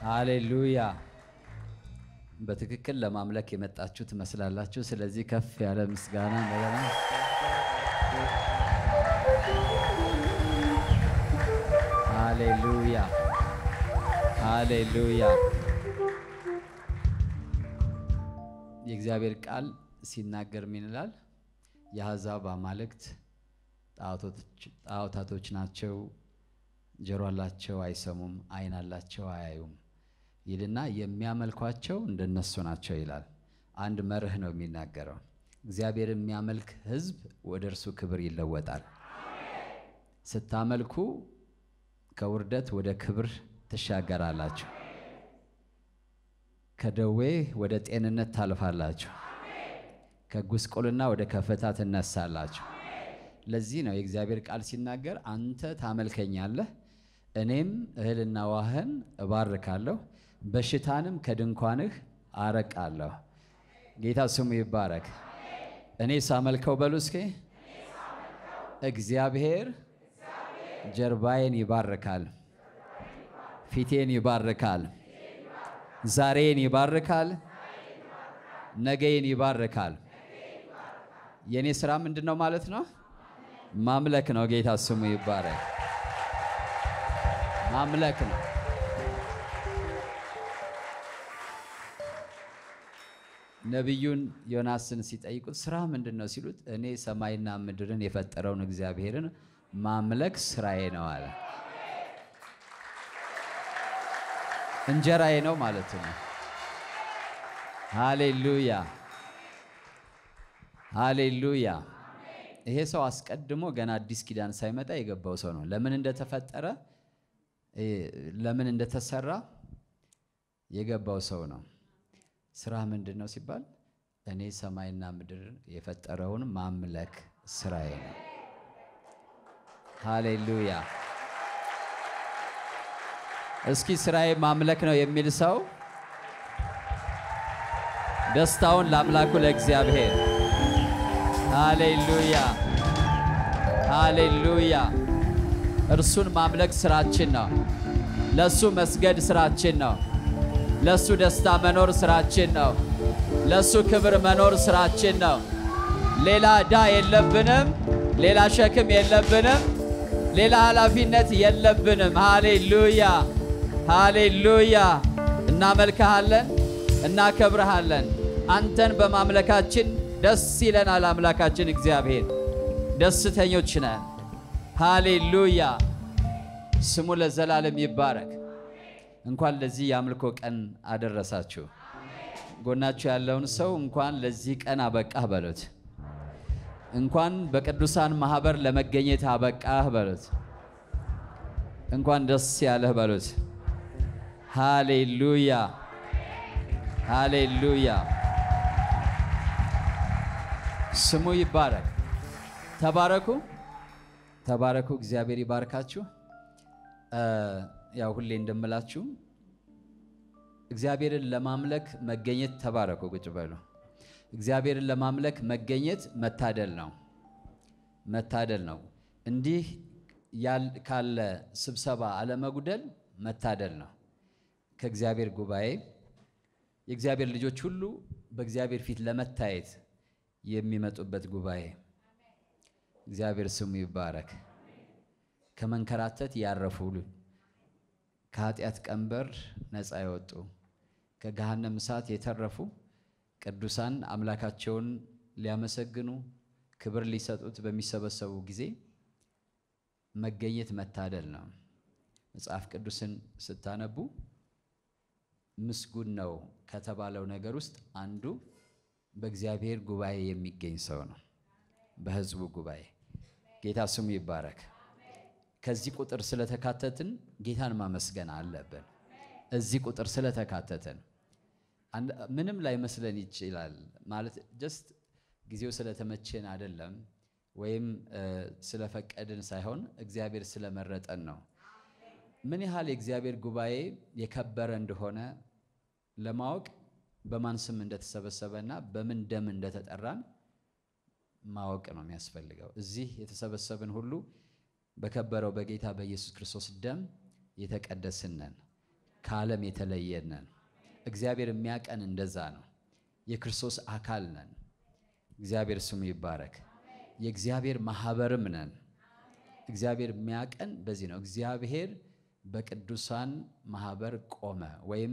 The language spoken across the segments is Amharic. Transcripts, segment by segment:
ሃሌሉያ። በትክክል ለማምለክ የመጣችሁ ትመስላላችሁ። ስለዚህ ከፍ ያለ ምስጋና እንደገና ሃሌሉያ ሃሌሉያ። የእግዚአብሔር ቃል ሲናገር ምን ይላል? የአሕዛብ አማልክት ጣዖታቶች ናቸው፣ ጆሮ አላቸው አይሰሙም፣ ዓይን አላቸው አያዩም ይልና የሚያመልኳቸው እንደነሱ ናቸው ይላል። አንድ መርህ ነው የሚናገረው። እግዚአብሔር የሚያመልክ ሕዝብ ወደ እርሱ ክብር ይለወጣል። ስታመልኩ ከውርደት ወደ ክብር ትሻገራላችሁ። ከደዌ ወደ ጤንነት ታልፋላችሁ። ከጉስቁልና ወደ ከፍታ ትነሳላችሁ። ለዚህ ነው የእግዚአብሔር ቃል ሲናገር አንተ ታመልከኛለህ፣ እኔም እህልና ውሃህን እባርካለሁ፣ በሽታንም ከድንኳንህ አረቃለሁ። ጌታ ስሙ ይባረክ። እኔ ሳመልከው በሉ እስኪ እግዚአብሔር ጀርባዬን ይባርካል፣ ፊቴን ይባርካል፣ ዛሬን ይባርካል፣ ነገዬን ይባርካል። የእኔ ስራ ምንድን ነው ማለት ነው? ማምለክ ነው። ጌታ ስሙ ይባረክ። ማምለክ ነው። ነቢዩን ዮናስን ሲጠይቁት ስራ ምንድን ነው ሲሉት እኔ ሰማይና ምድርን የፈጠረውን እግዚአብሔርን ማምለክ ስራዬ ነው አለ። እንጀራዬ ነው ማለት ነው። ሃሌሉያ ሃሌሉያ። ይሄ ሰው አስቀድሞ ገና አዲስ ኪዳን ሳይመጣ የገባው ሰው ነው። ለምን እንደተፈጠረ ለምን እንደተሰራ የገባው ሰው ነው። ስራ ምንድን ነው ሲባል እኔ ሰማይና ምድር የፈጠረውን ማምለክ ስራዬ ነው። ሃሌሉያ። እስኪ ስራዬ ማምለክ ነው የሚል ሰው ደስታውን ለአምላኩ ለእግዚአብሔር ሃሌሉያ ሃሌሉያ። እርሱን ማምለክ ስራችን ነው። ለሱ መስገድ ስራችን ነው። ለሱ ደስታ መኖር ስራችን ነው። ለሱ ክብር መኖር ስራችን ነው። ሌላ ዕዳ የለብንም። ሌላ ሸክም የለብንም። ሌላ ኃላፊነት የለብንም። ሃሌሉያ ሃሌሉያ። እናመልክሃለን፣ እናከብረሃለን። አንተን በማምለካችን ደስ ይለናል። አምላካችን እግዚአብሔር ደስተኞች ነን። ሃሌሉያ ስሙ ለዘላለም ይባረክ። እንኳን ለዚህ የአምልኮ ቀን አደረሳችሁ። ጎናችሁ ያለውን ሰው እንኳን ለዚህ ቀን አበቃህ በሉት። እንኳን በቅዱሳን ማህበር ለመገኘት አበቃህ በሉት። እንኳን ደስ ያለህ በሉት። ሃሌሉያ ሃሌሉያ ስሙ ይባረክ። ተባረኩ ተባረኩ። እግዚአብሔር ይባርካችሁ። ያው ሁሌ እንደምላችሁ እግዚአብሔርን ለማምለክ መገኘት ተባረኩ። ቁጭ በሉ። እግዚአብሔርን ለማምለክ መገኘት መታደል ነው፣ መታደል ነው። እንዲህ ካለ ስብሰባ አለመጉደል መታደል ነው። ከእግዚአብሔር ጉባኤ የእግዚአብሔር ልጆች ሁሉ በእግዚአብሔር ፊት ለመታየት የሚመጡበት ጉባኤ እግዚአብሔር ስሙ ይባረክ። ከመንከራተት ያረፉ ከኃጢአት ቀንበር ነፃ የወጡ ከገሃነም እሳት የተረፉ ቅዱሳን አምላካቸውን ሊያመሰግኑ ክብር ሊሰጡት በሚሰበሰቡ ጊዜ መገኘት መታደል ነው። መጽሐፍ ቅዱስን ስታነቡ ምስጉን ነው ከተባለው ነገር ውስጥ አንዱ በእግዚአብሔር ጉባኤ የሚገኝ ሰው ነው። በሕዝቡ ጉባኤ ጌታ ስሙ ይባረክ። ከዚህ ቁጥር ስለተካተትን ጌታን ማመስገን አለብን። እዚህ ቁጥር ስለተካተትን ምንም ላይ መስለን ይችላል ማለት ጀስት ጊዜው ስለተመቼን አይደለም፣ ወይም ስለፈቀድን ሳይሆን እግዚአብሔር ስለመረጠን ነው። ምን ያህል የእግዚአብሔር ጉባኤ የከበረ እንደሆነ ለማወቅ በማን ስም እንደተሰበሰበና በምን ደም እንደተጠራን ማወቅ ነው የሚያስፈልገው። እዚህ የተሰበሰብን ሁሉ በከበረው በጌታ በኢየሱስ ክርስቶስ ደም የተቀደስን ነን። ከዓለም የተለየን ነን። እግዚአብሔር የሚያቀን እንደዛ ነው። የክርስቶስ አካል ነን። እግዚአብሔር ስሙ ይባረክ። የእግዚአብሔር ማህበርም ነን። እግዚአብሔር የሚያቀን በዚህ ነው። እግዚአብሔር በቅዱሳን ማህበር ቆመ ወይም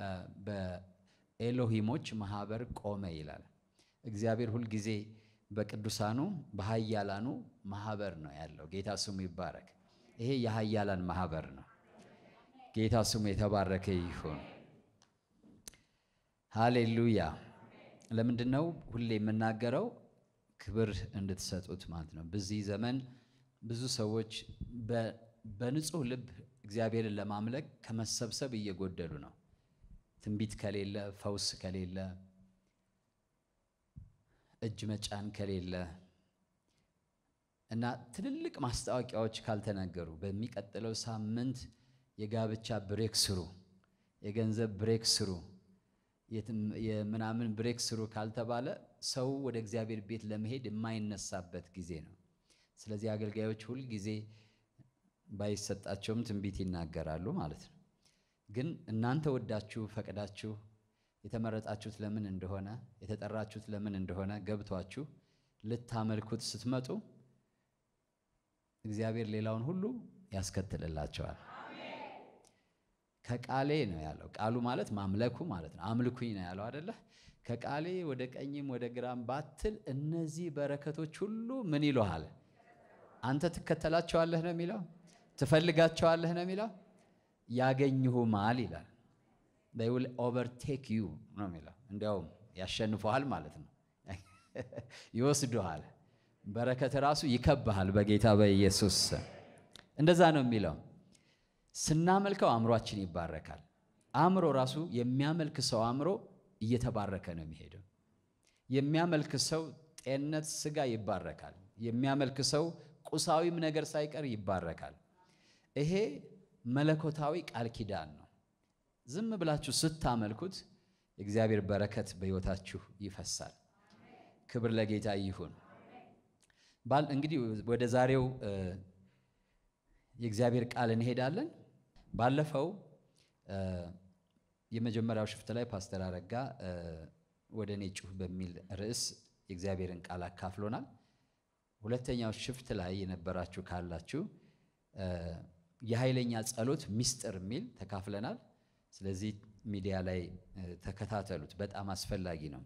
በኤሎሂሞች ማህበር ቆመ ይላል። እግዚአብሔር ሁልጊዜ በቅዱሳኑ በሀያላኑ ማህበር ነው ያለው። ጌታ ስሙ ይባረክ። ይሄ የሀያላን ማህበር ነው። ጌታ ስሙ የተባረከ ይሁን። ሃሌሉያ። ለምንድን ነው ሁሌ የምናገረው? ክብር እንድትሰጡት ማለት ነው። በዚህ ዘመን ብዙ ሰዎች በንጹህ ልብ እግዚአብሔርን ለማምለክ ከመሰብሰብ እየጎደሉ ነው። ትንቢት ከሌለ፣ ፈውስ ከሌለ፣ እጅ መጫን ከሌለ እና ትልልቅ ማስታወቂያዎች ካልተነገሩ በሚቀጥለው ሳምንት የጋብቻ ብሬክ ስሩ፣ የገንዘብ ብሬክ ስሩ፣ የምናምን ብሬክ ስሩ ካልተባለ ሰው ወደ እግዚአብሔር ቤት ለመሄድ የማይነሳበት ጊዜ ነው። ስለዚህ አገልጋዮች ሁል ጊዜ ባይሰጣቸውም ትንቢት ይናገራሉ ማለት ነው። ግን እናንተ ወዳችሁ ፈቅዳችሁ የተመረጣችሁት ለምን እንደሆነ የተጠራችሁት ለምን እንደሆነ ገብቷችሁ ልታመልኩት ስትመጡ እግዚአብሔር ሌላውን ሁሉ ያስከትልላቸዋል። ከቃሌ ነው ያለው። ቃሉ ማለት ማምለኩ ማለት ነው። አምልኩኝ ነው ያለው አደለ? ከቃሌ ወደ ቀኝም ወደ ግራም ባትል እነዚህ በረከቶች ሁሉ ምን ይለሃል? አንተ ትከተላቸዋለህ ነው የሚለው። ትፈልጋቸዋለህ ነው የሚለው። ያገኝሁማል ይላል። they will overtake you ነው የሚለው። እንዲያውም ያሸንፈሃል ማለት ነው። ይወስዱሃል። በረከት ራሱ ይከብሃል በጌታ በኢየሱስ ስም። እንደዛ ነው የሚለው። ስናመልከው አእምሯችን ይባረካል። አእምሮ ራሱ የሚያመልክ ሰው አእምሮ እየተባረከ ነው የሚሄደው። የሚያመልክ ሰው ጤንነት፣ ስጋ ይባረካል። የሚያመልክ ሰው ቁሳዊም ነገር ሳይቀር ይባረካል። ይሄ መለኮታዊ ቃል ኪዳን ነው። ዝም ብላችሁ ስታመልኩት የእግዚአብሔር በረከት በሕይወታችሁ ይፈሳል። ክብር ለጌታ ይሁን። ባል እንግዲህ ወደ ዛሬው የእግዚአብሔር ቃል እንሄዳለን። ባለፈው የመጀመሪያው ሽፍት ላይ ፓስተር አረጋ ወደ እኔ ጩህ በሚል ርዕስ የእግዚአብሔርን ቃል አካፍሎናል። ሁለተኛው ሽፍት ላይ የነበራችሁ ካላችሁ የኃይለኛ ጸሎት ሚስጥር የሚል ተካፍለናል። ስለዚህ ሚዲያ ላይ ተከታተሉት፣ በጣም አስፈላጊ ነው።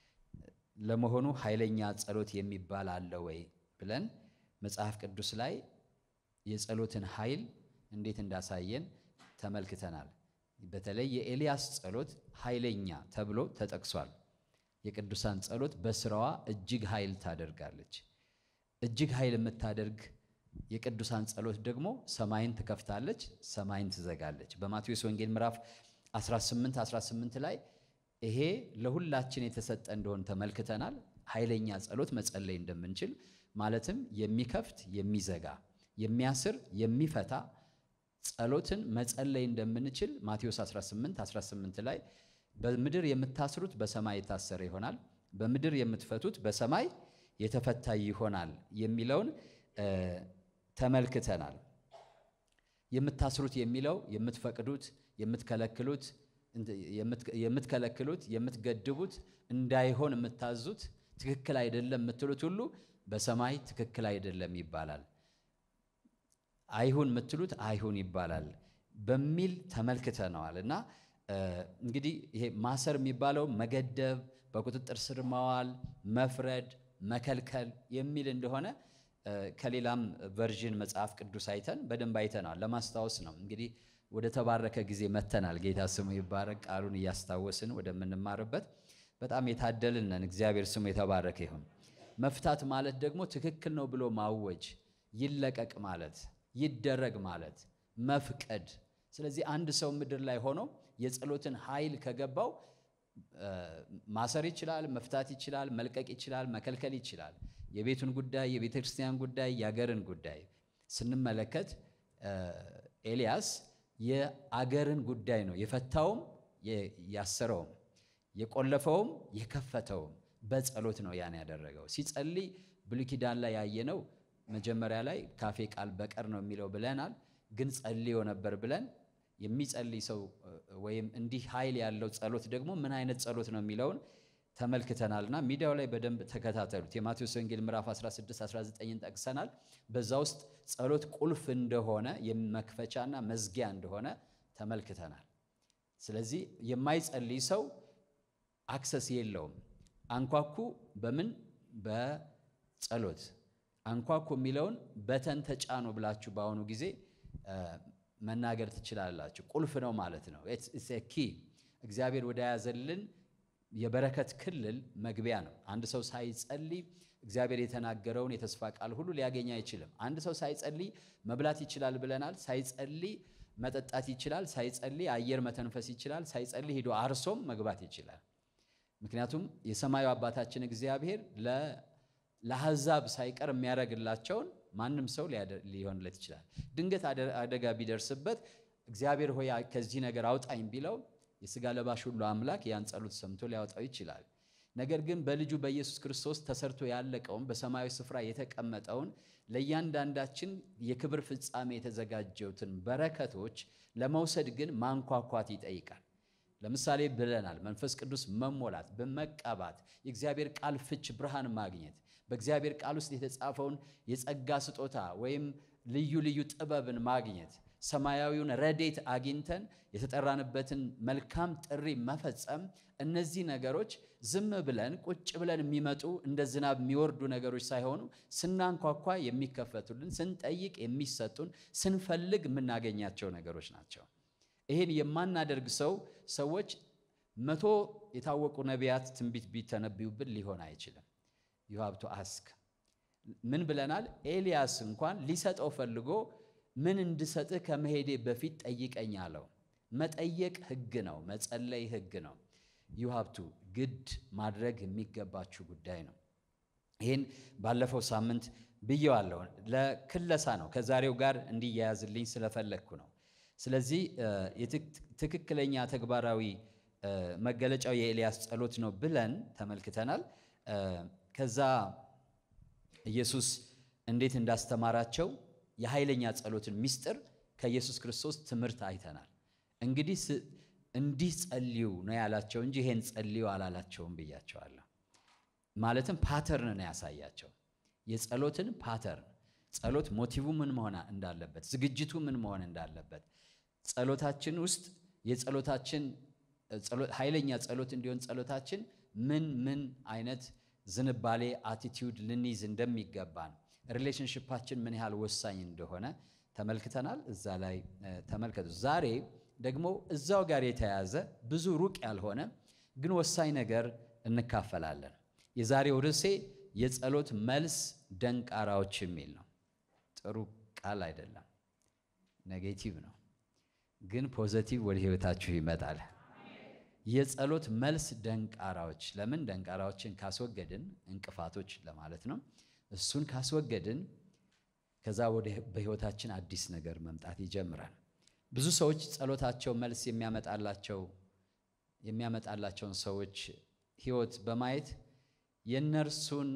ለመሆኑ ኃይለኛ ጸሎት የሚባል አለ ወይ ብለን መጽሐፍ ቅዱስ ላይ የጸሎትን ኃይል እንዴት እንዳሳየን ተመልክተናል። በተለይ የኤልያስ ጸሎት ኃይለኛ ተብሎ ተጠቅሷል። የቅዱሳን ጸሎት በስራዋ እጅግ ኃይል ታደርጋለች። እጅግ ኃይል የምታደርግ የቅዱሳን ጸሎት ደግሞ ሰማይን ትከፍታለች፣ ሰማይን ትዘጋለች። በማቴዎስ ወንጌል ምዕራፍ 18 18 ላይ ይሄ ለሁላችን የተሰጠ እንደሆን ተመልክተናል። ኃይለኛ ጸሎት መጸለይ እንደምንችል ማለትም የሚከፍት የሚዘጋ፣ የሚያስር የሚፈታ ጸሎትን መጸለይ እንደምንችል ማቴዎስ 18 18 ላይ በምድር የምታስሩት በሰማይ የታሰረ ይሆናል፣ በምድር የምትፈቱት በሰማይ የተፈታ ይሆናል የሚለውን ተመልክተናል። የምታስሩት የሚለው የምትፈቅዱት፣ የምትከለክሉት የምትከለክሉት የምትገድቡት እንዳይሆን የምታዙት ትክክል አይደለም የምትሉት ሁሉ በሰማይ ትክክል አይደለም ይባላል። አይሁን የምትሉት አይሁን ይባላል በሚል ተመልክተነዋል። እና እንግዲህ ይሄ ማሰር የሚባለው መገደብ፣ በቁጥጥር ስር ማዋል፣ መፍረድ፣ መከልከል የሚል እንደሆነ ከሌላም ቨርዥን መጽሐፍ ቅዱስ አይተን በደንብ አይተናል። ለማስታወስ ነው እንግዲህ ወደ ተባረከ ጊዜ መተናል። ጌታ ስሙ ይባረክ። ቃሉን እያስታወስን ወደምንማርበት በጣም የታደልን ነን። እግዚአብሔር ስሙ የተባረከ ይሁን። መፍታት ማለት ደግሞ ትክክል ነው ብሎ ማወጅ፣ ይለቀቅ ማለት፣ ይደረግ ማለት፣ መፍቀድ። ስለዚህ አንድ ሰው ምድር ላይ ሆኖ የጸሎትን ኃይል ከገባው ማሰር ይችላል፣ መፍታት ይችላል፣ መልቀቅ ይችላል፣ መከልከል ይችላል። የቤቱን ጉዳይ፣ የቤተ ክርስቲያን ጉዳይ፣ የአገርን ጉዳይ ስንመለከት ኤልያስ የአገርን ጉዳይ ነው የፈታውም ያሰረውም የቆለፈውም የከፈተውም በጸሎት ነው ያን ያደረገው። ሲጸልይ ብሉይ ኪዳን ላይ ያየነው መጀመሪያ ላይ ካፌ ቃል በቀር ነው የሚለው ብለናል። ግን ጸልዮ ነበር ብለን የሚጸልይ ሰው ወይም እንዲህ ኃይል ያለው ጸሎት ደግሞ ምን አይነት ጸሎት ነው የሚለውን ተመልክተናልና ሚዲያው ላይ በደንብ ተከታተሉት። የማቴዎስ ወንጌል ምዕራፍ 16 19ን ጠቅሰናል። በዛ ውስጥ ጸሎት ቁልፍ እንደሆነ መክፈቻና መዝጊያ እንደሆነ ተመልክተናል። ስለዚህ የማይጸልይ ሰው አክሰስ የለውም። አንኳኩ በምን በጸሎት አንኳኩ የሚለውን በተን ተጫኑ ብላችሁ በአሁኑ ጊዜ መናገር ትችላላችሁ። ቁልፍ ነው ማለት ነው። ኪ እግዚአብሔር ወደ ያዘልን የበረከት ክልል መግቢያ ነው። አንድ ሰው ሳይጸልይ እግዚአብሔር የተናገረውን የተስፋ ቃል ሁሉ ሊያገኝ አይችልም። አንድ ሰው ሳይጸልይ መብላት ይችላል ብለናል። ሳይጸልይ መጠጣት ይችላል። ሳይጸልይ አየር መተንፈስ ይችላል። ሳይጸልይ ሄዶ አርሶም መግባት ይችላል። ምክንያቱም የሰማዩ አባታችን እግዚአብሔር ለአሕዛብ ሳይቀር የሚያደርግላቸውን ማንም ሰው ሊሆንለት ይችላል። ድንገት አደጋ ቢደርስበት እግዚአብሔር ሆይ ከዚህ ነገር አውጣኝ ቢለው የሥጋ ለባሽ ሁሉ አምላክ ያን ጸሎት ሰምቶ ሊያወጣው ይችላል። ነገር ግን በልጁ በኢየሱስ ክርስቶስ ተሰርቶ ያለቀውን በሰማያዊ ስፍራ የተቀመጠውን ለእያንዳንዳችን የክብር ፍጻሜ የተዘጋጀውትን በረከቶች ለመውሰድ ግን ማንኳኳት ይጠይቃል። ለምሳሌ ብለናል፣ መንፈስ ቅዱስ መሞላት፣ በመቀባት የእግዚአብሔር ቃል ፍች ብርሃን ማግኘት፣ በእግዚአብሔር ቃል ውስጥ የተጻፈውን የጸጋ ስጦታ ወይም ልዩ ልዩ ጥበብን ማግኘት፣ ሰማያዊውን ረዴት አግኝተን የተጠራንበትን መልካም ጥሪ መፈጸም። እነዚህ ነገሮች ዝም ብለን ቁጭ ብለን የሚመጡ እንደ ዝናብ የሚወርዱ ነገሮች ሳይሆኑ ስናንኳኳ የሚከፈቱልን፣ ስንጠይቅ የሚሰጡን፣ ስንፈልግ የምናገኛቸው ነገሮች ናቸው። ይህን የማናደርግ ሰው ሰዎች መቶ የታወቁ ነቢያት ትንቢት ቢተነብዩብን ሊሆን አይችልም። ዩ ሃብ ቱ አስክ ምን ብለናል? ኤልያስ እንኳን ሊሰጠው ፈልጎ ምን እንድሰጥህ ከመሄዴ በፊት ጠይቀኝ አለው። መጠየቅ ሕግ ነው። መጸለይ ሕግ ነው። ዩ ሃብ ቱ ግድ ማድረግ የሚገባችሁ ጉዳይ ነው። ይህን ባለፈው ሳምንት ብየዋለሁ። ለክለሳ ነው። ከዛሬው ጋር እንዲያያዝልኝ ስለፈለግኩ ነው። ስለዚህ ትክክለኛ ተግባራዊ መገለጫው የኤልያስ ጸሎት ነው ብለን ተመልክተናል። ከዛ ኢየሱስ እንዴት እንዳስተማራቸው የኃይለኛ ጸሎትን ምስጢር ከኢየሱስ ክርስቶስ ትምህርት አይተናል። እንግዲህ እንዲህ ጸልዩ ነው ያላቸው እንጂ ይሄን ጸልዩ አላላቸውም ብያቸዋለሁ። ማለትም ፓተርን ነው ያሳያቸው፣ የጸሎትን ፓተርን ጸሎት ሞቲቭ ምን መሆን እንዳለበት፣ ዝግጅቱ ምን መሆን እንዳለበት ጸሎታችን ውስጥ የጸሎታችን ኃይለኛ ጸሎት እንዲሆን ጸሎታችን ምን ምን አይነት ዝንባሌ አቲቲዩድ ልንይዝ እንደሚገባን ሪሌሽንሽፓችን ምን ያህል ወሳኝ እንደሆነ ተመልክተናል። እዛ ላይ ተመልከቱ። ዛሬ ደግሞ እዛው ጋር የተያያዘ ብዙ ሩቅ ያልሆነ ግን ወሳኝ ነገር እንካፈላለን። የዛሬው ርዕሴ የጸሎት መልስ ደንቃራዎች የሚል ነው። ጥሩ ቃል አይደለም፣ ኔጌቲቭ ነው፣ ግን ፖዘቲቭ ወደ ህይወታችሁ ይመጣል። የጸሎት መልስ ደንቃራዎች። ለምን ደንቃራዎችን ካስወገድን እንቅፋቶች ለማለት ነው። እሱን ካስወገድን ከዛ ወደ በህይወታችን አዲስ ነገር መምጣት ይጀምራል። ብዙ ሰዎች ጸሎታቸው መልስ የሚያመጣላቸው የሚያመጣላቸውን ሰዎች ህይወት በማየት የእነርሱን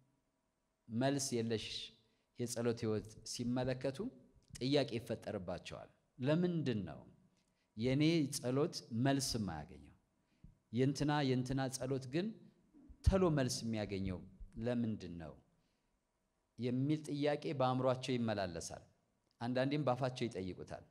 መልስ የለሽ የጸሎት ህይወት ሲመለከቱ ጥያቄ ይፈጠርባቸዋል። ለምንድን ነው የእኔ ጸሎት መልስ የማያገኘው? የእንትና የእንትና ጸሎት ግን ተሎ መልስ የሚያገኘው ለምንድን ነው የሚል ጥያቄ በአእምሯቸው ይመላለሳል። አንዳንዴም ባፋቸው ይጠይቁታል።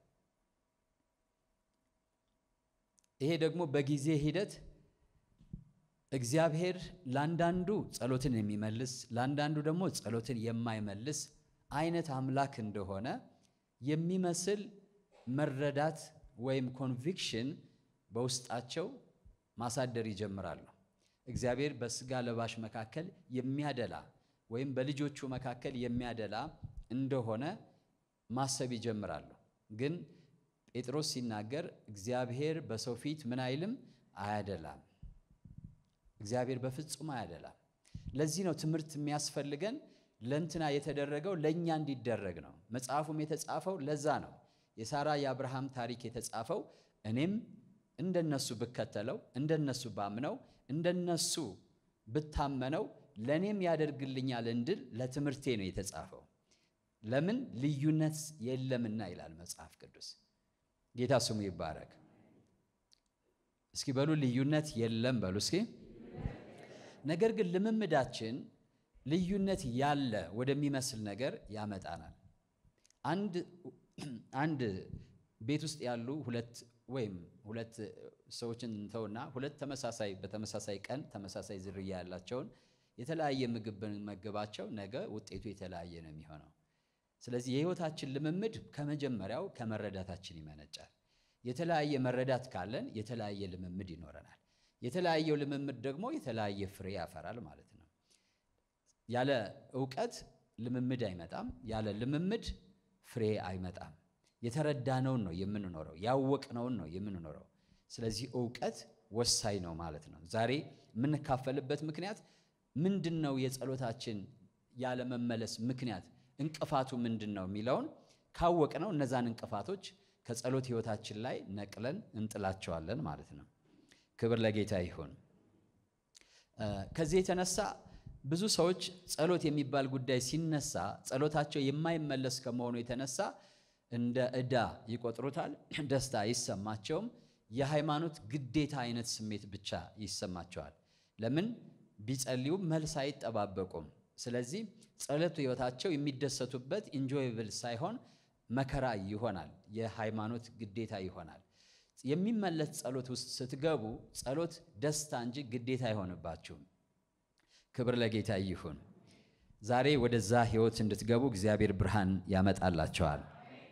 ይሄ ደግሞ በጊዜ ሂደት እግዚአብሔር ለአንዳንዱ ጸሎትን የሚመልስ ለአንዳንዱ ደግሞ ጸሎትን የማይመልስ አይነት አምላክ እንደሆነ የሚመስል መረዳት ወይም ኮንቪክሽን በውስጣቸው ማሳደር ይጀምራሉ። እግዚአብሔር በስጋ ለባሽ መካከል የሚያደላ ወይም በልጆቹ መካከል የሚያደላ እንደሆነ ማሰብ ይጀምራሉ። ግን ጴጥሮስ ሲናገር እግዚአብሔር በሰው ፊት ምን አይልም አያደላም። እግዚአብሔር በፍጹም አያደላም። ለዚህ ነው ትምህርት የሚያስፈልገን ለእንትና የተደረገው ለእኛ እንዲደረግ ነው። መጽሐፉም የተጻፈው ለዛ ነው። የሳራ የአብርሃም ታሪክ የተጻፈው እኔም እንደነሱ ብከተለው እንደነሱ ባምነው እንደነሱ ብታመነው ለእኔም ያደርግልኛል እንድል ለትምህርቴ ነው የተጻፈው። ለምን ልዩነት የለምና ይላል መጽሐፍ ቅዱስ። ጌታ ስሙ ይባረክ። እስኪ በሉ ልዩነት የለም በሉ እስኪ። ነገር ግን ልምምዳችን ልዩነት ያለ ወደሚመስል ነገር ያመጣናል። አንድ አንድ ቤት ውስጥ ያሉ ሁለት ወይም ሁለት ሰዎችን እንተውና ሁለት ተመሳሳይ በተመሳሳይ ቀን ተመሳሳይ ዝርያ ያላቸውን የተለያየ ምግብ ብንመግባቸው ነገ ውጤቱ የተለያየ ነው የሚሆነው። ስለዚህ የሕይወታችን ልምምድ ከመጀመሪያው ከመረዳታችን ይመነጫል። የተለያየ መረዳት ካለን የተለያየ ልምምድ ይኖረናል። የተለያየው ልምምድ ደግሞ የተለያየ ፍሬ ያፈራል ማለት ነው። ያለ እውቀት ልምምድ አይመጣም። ያለ ልምምድ ፍሬ አይመጣም። የተረዳነውን ነው የምንኖረው፣ ያወቅነውን ነው የምንኖረው። ስለዚህ እውቀት ወሳኝ ነው ማለት ነው። ዛሬ የምንካፈልበት ምክንያት ምንድን ነው? የጸሎታችን ያለመመለስ ምክንያት እንቅፋቱ ምንድን ነው የሚለውን ካወቅነው እነዛን እንቅፋቶች ከጸሎት ሕይወታችን ላይ ነቅለን እንጥላቸዋለን ማለት ነው። ክብር ለጌታ ይሁን። ከዚህ የተነሳ ብዙ ሰዎች ጸሎት የሚባል ጉዳይ ሲነሳ ጸሎታቸው የማይመለስ ከመሆኑ የተነሳ እንደ ዕዳ ይቆጥሩታል። ደስታ አይሰማቸውም። የሃይማኖት ግዴታ አይነት ስሜት ብቻ ይሰማቸዋል። ለምን ቢጸልዩ መልስ አይጠባበቁም። ስለዚህ ጸሎት ሕይወታቸው የሚደሰቱበት ኢንጆይብል ሳይሆን መከራ ይሆናል። የሃይማኖት ግዴታ ይሆናል። የሚመለስ ጸሎት ውስጥ ስትገቡ ጸሎት ደስታ እንጂ ግዴታ አይሆንባችሁም። ክብር ለጌታ ይሁን። ዛሬ ወደዛ ሕይወት እንድትገቡ እግዚአብሔር ብርሃን ያመጣላቸዋል።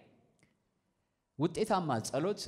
ውጤታማ ጸሎት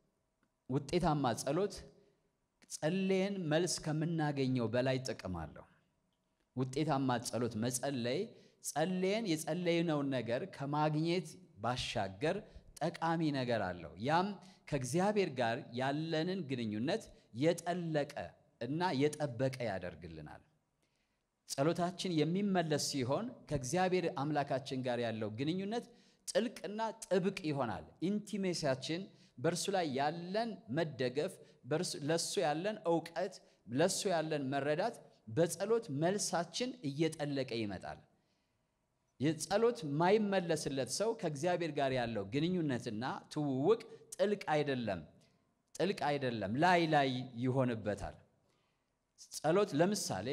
ውጤታማ ጸሎት ጸለየን መልስ ከምናገኘው በላይ ጥቅም አለው። ውጤታማ ጸሎት መጸለይ ጸለየን የጸለይነውን ነገር ከማግኘት ባሻገር ጠቃሚ ነገር አለው። ያም ከእግዚአብሔር ጋር ያለንን ግንኙነት የጠለቀ እና የጠበቀ ያደርግልናል። ጸሎታችን የሚመለስ ሲሆን ከእግዚአብሔር አምላካችን ጋር ያለው ግንኙነት ጥልቅና ጥብቅ ይሆናል። ኢንቲሜሲያችን በእርሱ ላይ ያለን መደገፍ፣ ለእሱ ያለን እውቀት፣ ለእሱ ያለን መረዳት በጸሎት መልሳችን እየጠለቀ ይመጣል። የጸሎት ማይመለስለት ሰው ከእግዚአብሔር ጋር ያለው ግንኙነትና ትውውቅ ጥልቅ አይደለም፣ ጥልቅ አይደለም፣ ላይ ላይ ይሆንበታል። ጸሎት ለምሳሌ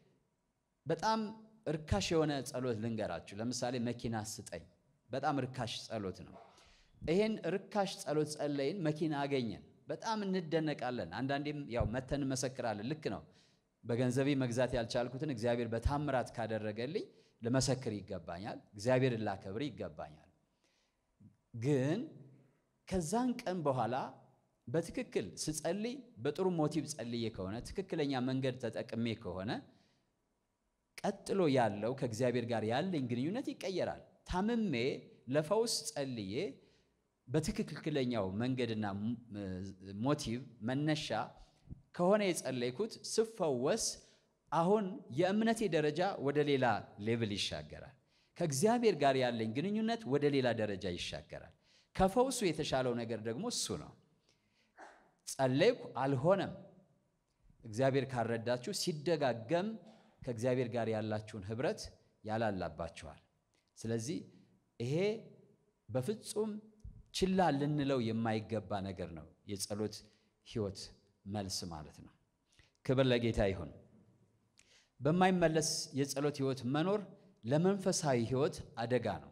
በጣም እርካሽ የሆነ ጸሎት ልንገራችሁ። ለምሳሌ መኪና ስጠኝ፣ በጣም እርካሽ ጸሎት ነው። ይሄን ርካሽ ጸሎት ጸለይን፣ መኪና አገኘን፣ በጣም እንደነቃለን። አንዳንዴም ያው መተን እንመሰክራለን። ልክ ነው። በገንዘቤ መግዛት ያልቻልኩትን እግዚአብሔር በታምራት ካደረገልኝ ልመሰክር ይገባኛል፣ እግዚአብሔርን ላከብር ይገባኛል። ግን ከዛን ቀን በኋላ በትክክል ስጸልይ በጥሩ ሞቲቭ ጸልዬ ከሆነ ትክክለኛ መንገድ ተጠቅሜ ከሆነ ቀጥሎ ያለው ከእግዚአብሔር ጋር ያለኝ ግንኙነት ይቀየራል። ታምሜ ለፈውስ ጸልዬ በትክክለኛው መንገድና ሞቲቭ መነሻ ከሆነ የጸለይኩት ስፈወስ አሁን የእምነቴ ደረጃ ወደ ሌላ ሌቭል ይሻገራል። ከእግዚአብሔር ጋር ያለኝ ግንኙነት ወደ ሌላ ደረጃ ይሻገራል። ከፈውሱ የተሻለው ነገር ደግሞ እሱ ነው። ጸለይኩ አልሆነም። እግዚአብሔር ካረዳችሁ ሲደጋገም ከእግዚአብሔር ጋር ያላችሁን ኅብረት ያላላባችኋል። ስለዚህ ይሄ በፍጹም ችላ ልንለው የማይገባ ነገር ነው። የጸሎት ሕይወት መልስ ማለት ነው። ክብር ለጌታ ይሁን። በማይመለስ የጸሎት ሕይወት መኖር ለመንፈሳዊ ሕይወት አደጋ ነው።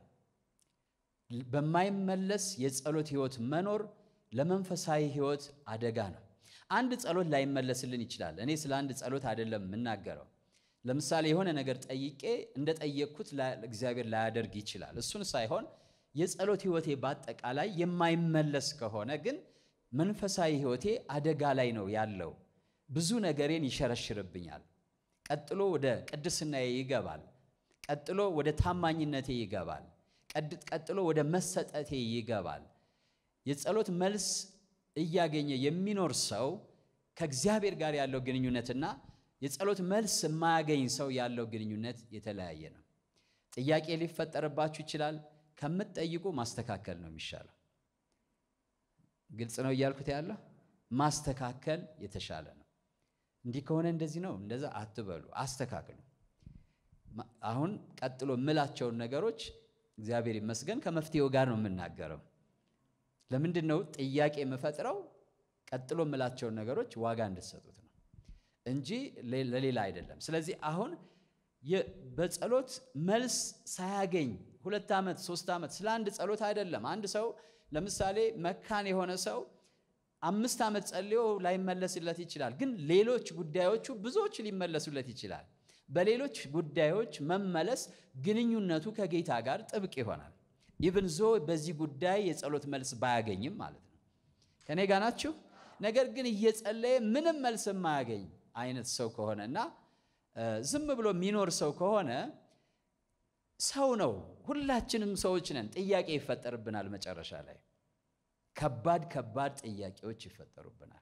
በማይመለስ የጸሎት ሕይወት መኖር ለመንፈሳዊ ሕይወት አደጋ ነው። አንድ ጸሎት ላይመለስልን ይችላል። እኔ ስለ አንድ ጸሎት አይደለም የምናገረው። ለምሳሌ የሆነ ነገር ጠይቄ እንደጠየቅኩት እግዚአብሔር ላያደርግ ይችላል። እሱን ሳይሆን የጸሎት ሕይወቴ በአጠቃላይ የማይመለስ ከሆነ ግን መንፈሳዊ ሕይወቴ አደጋ ላይ ነው ያለው። ብዙ ነገሬን ይሸረሽርብኛል። ቀጥሎ ወደ ቅድስናዬ ይገባል። ቀጥሎ ወደ ታማኝነቴ ይገባል። ቀጥሎ ወደ መሰጠቴ ይገባል። የጸሎት መልስ እያገኘ የሚኖር ሰው ከእግዚአብሔር ጋር ያለው ግንኙነትና የጸሎት መልስ የማያገኝ ሰው ያለው ግንኙነት የተለያየ ነው። ጥያቄ ሊፈጠርባችሁ ይችላል። ከምትጠይቁ ማስተካከል ነው የሚሻለው። ግልጽ ነው እያልኩት ያለው ማስተካከል የተሻለ ነው። እንዲህ ከሆነ እንደዚህ ነው እንደዛ አትበሉ፣ አስተካክሉ። አሁን ቀጥሎ የምላቸውን ነገሮች እግዚአብሔር ይመስገን ከመፍትሄው ጋር ነው የምናገረው። ለምንድን ነው ጥያቄ የምፈጥረው? ቀጥሎ የምላቸውን ነገሮች ዋጋ እንድትሰጡት ነው እንጂ ለሌላ አይደለም። ስለዚህ አሁን በጸሎት መልስ ሳያገኝ ሁለት ዓመት ሶስት ዓመት ስለ አንድ ጸሎት አይደለም። አንድ ሰው ለምሳሌ መካን የሆነ ሰው አምስት ዓመት ጸልዮ ላይመለስለት ይችላል። ግን ሌሎች ጉዳዮቹ ብዙዎች ሊመለሱለት ይችላል። በሌሎች ጉዳዮች መመለስ ግንኙነቱ ከጌታ ጋር ጥብቅ ይሆናል። ኢቭን ዞ በዚህ ጉዳይ የጸሎት መልስ ባያገኝም ማለት ነው። ከኔ ጋር ናችሁ? ነገር ግን እየጸለየ ምንም መልስ የማያገኝ አይነት ሰው ከሆነ እና ዝም ብሎ የሚኖር ሰው ከሆነ ሰው ነው። ሁላችንም ሰዎች ነን። ጥያቄ ይፈጠርብናል። መጨረሻ ላይ ከባድ ከባድ ጥያቄዎች ይፈጠሩብናል።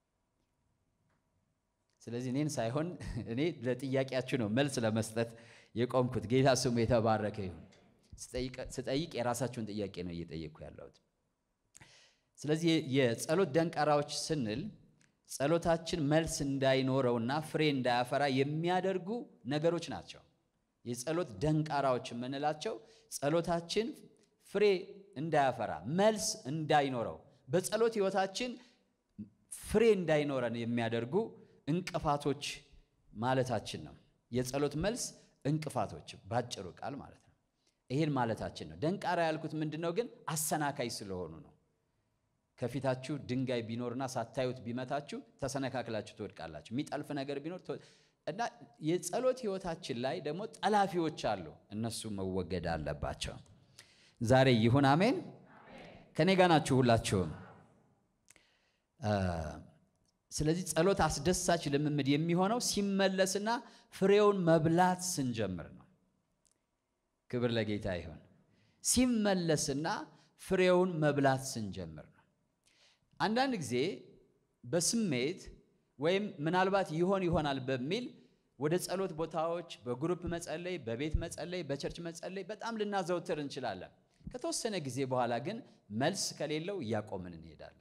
ስለዚህ እኔን ሳይሆን እኔ ለጥያቄያችሁ ነው መልስ ለመስጠት የቆምኩት። ጌታ ስሙ የተባረከ ይሁን። ስጠይቅ የራሳችሁን ጥያቄ ነው እየጠየቅኩ ያለሁት። ስለዚህ የጸሎት ደንቃራዎች ስንል ጸሎታችን መልስ እንዳይኖረውና ፍሬ እንዳያፈራ የሚያደርጉ ነገሮች ናቸው። የጸሎት ደንቃራዎች የምንላቸው ጸሎታችን ፍሬ እንዳያፈራ መልስ እንዳይኖረው በጸሎት ሕይወታችን ፍሬ እንዳይኖረን የሚያደርጉ እንቅፋቶች ማለታችን ነው። የጸሎት መልስ እንቅፋቶች ባጭሩ ቃል ማለት ነው። ይሄን ማለታችን ነው። ደንቃራ ያልኩት ምንድን ነው ግን አሰናካይ ስለሆኑ ነው። ከፊታችሁ ድንጋይ ቢኖርና ሳታዩት ቢመታችሁ ተሰነካክላችሁ ትወድቃላችሁ። የሚጠልፍ ነገር ቢኖር እና የጸሎት ሕይወታችን ላይ ደግሞ ጠላፊዎች አሉ። እነሱ መወገድ አለባቸው። ዛሬ ይሁን አሜን። ከኔ ጋር ናችሁ ሁላችሁም። ስለዚህ ጸሎት አስደሳች ልምምድ የሚሆነው ሲመለስና ፍሬውን መብላት ስንጀምር ነው። ክብር ለጌታ ይሁን። ሲመለስና ፍሬውን መብላት ስንጀምር ነው። አንዳንድ ጊዜ በስሜት ወይም ምናልባት ይሆን ይሆናል በሚል ወደ ጸሎት ቦታዎች በግሩፕ መጸለይ፣ በቤት መጸለይ፣ በቸርች መጸለይ በጣም ልናዘውትር እንችላለን። ከተወሰነ ጊዜ በኋላ ግን መልስ ከሌለው እያቆምን እንሄዳለን።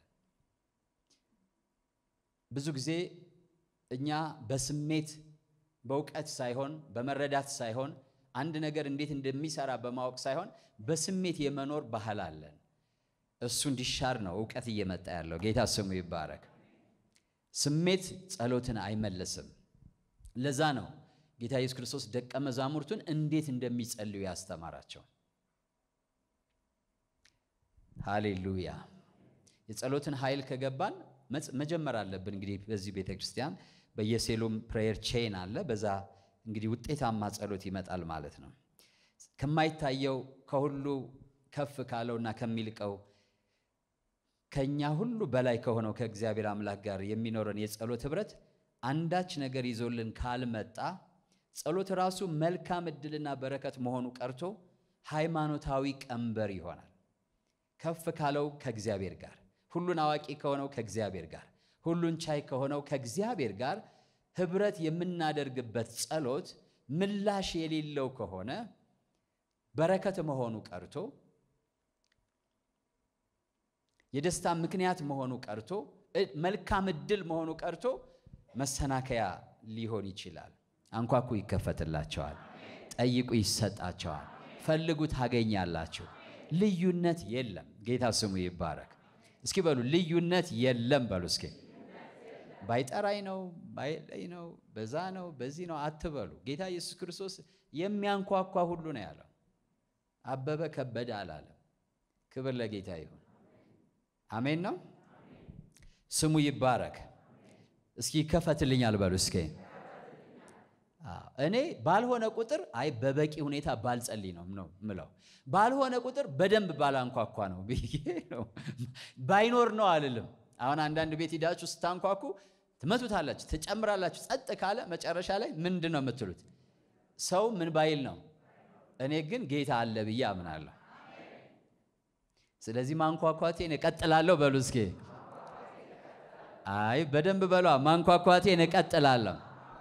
ብዙ ጊዜ እኛ በስሜት በእውቀት ሳይሆን በመረዳት ሳይሆን አንድ ነገር እንዴት እንደሚሰራ በማወቅ ሳይሆን በስሜት የመኖር ባህል አለን። እሱ እንዲሻር ነው እውቀት እየመጣ ያለው። ጌታ ስሙ ይባረክ። ስሜት ጸሎትን አይመልስም። ለዛ ነው ጌታ ኢየሱስ ክርስቶስ ደቀ መዛሙርቱን እንዴት እንደሚጸልዩ ያስተማራቸው። ሃሌሉያ። የጸሎትን ኃይል ከገባን መጀመር አለብን። እንግዲህ በዚህ ቤተ ክርስቲያን በየሴሎም ፕሬየር ቼን አለ። በዛ እንግዲህ ውጤታማ ጸሎት ይመጣል ማለት ነው። ከማይታየው ከሁሉ ከፍ ካለውና ከሚልቀው ከኛ ሁሉ በላይ ከሆነው ከእግዚአብሔር አምላክ ጋር የሚኖረን የጸሎት ኅብረት አንዳች ነገር ይዞልን ካልመጣ ጸሎት ራሱ መልካም ዕድልና በረከት መሆኑ ቀርቶ ሃይማኖታዊ ቀንበር ይሆናል። ከፍ ካለው ከእግዚአብሔር ጋር ሁሉን አዋቂ ከሆነው ከእግዚአብሔር ጋር ሁሉን ቻይ ከሆነው ከእግዚአብሔር ጋር ኅብረት የምናደርግበት ጸሎት ምላሽ የሌለው ከሆነ በረከት መሆኑ ቀርቶ የደስታ ምክንያት መሆኑ ቀርቶ መልካም ዕድል መሆኑ ቀርቶ መሰናከያ ሊሆን ይችላል። አንኳኩ ይከፈትላቸዋል፣ ጠይቁ ይሰጣቸዋል፣ ፈልጉ ታገኛላችሁ። ልዩነት የለም። ጌታ ስሙ ይባረክ። እስኪ በሉ ልዩነት የለም በሉ እስኪ። ባይጠራኝ ነው ባይለኝ ነው በዛ ነው በዚህ ነው አትበሉ። ጌታ ኢየሱስ ክርስቶስ የሚያንኳኳ ሁሉ ነው ያለው። አበበ ከበደ አላለም። ክብር ለጌታ ይሁን። አሜን ነው። ስሙ ይባረክ። እስኪ ይከፈትልኛል በሉ እስኪ። እኔ ባልሆነ ቁጥር አይ በበቂ ሁኔታ ባልጸልይ ነው ነው ምለው። ባልሆነ ቁጥር በደንብ ባላንኳኳ ነው ብዬ ነው። ባይኖር ነው አልልም። አሁን አንዳንድ ቤት ሂዳችሁ ስታንኳኩ ትመቱታላችሁ፣ ትጨምራላችሁ። ጸጥ ካለ መጨረሻ ላይ ምንድን ነው የምትሉት? ሰው ምን ባይል ነው። እኔ ግን ጌታ አለ ብዬ አምናለሁ። ስለዚህ ማንኳኳቴን እቀጥላለሁ በሉ እስኪ። አይ በደንብ በሏ። ማንኳኳቴን እቀጥላለሁ።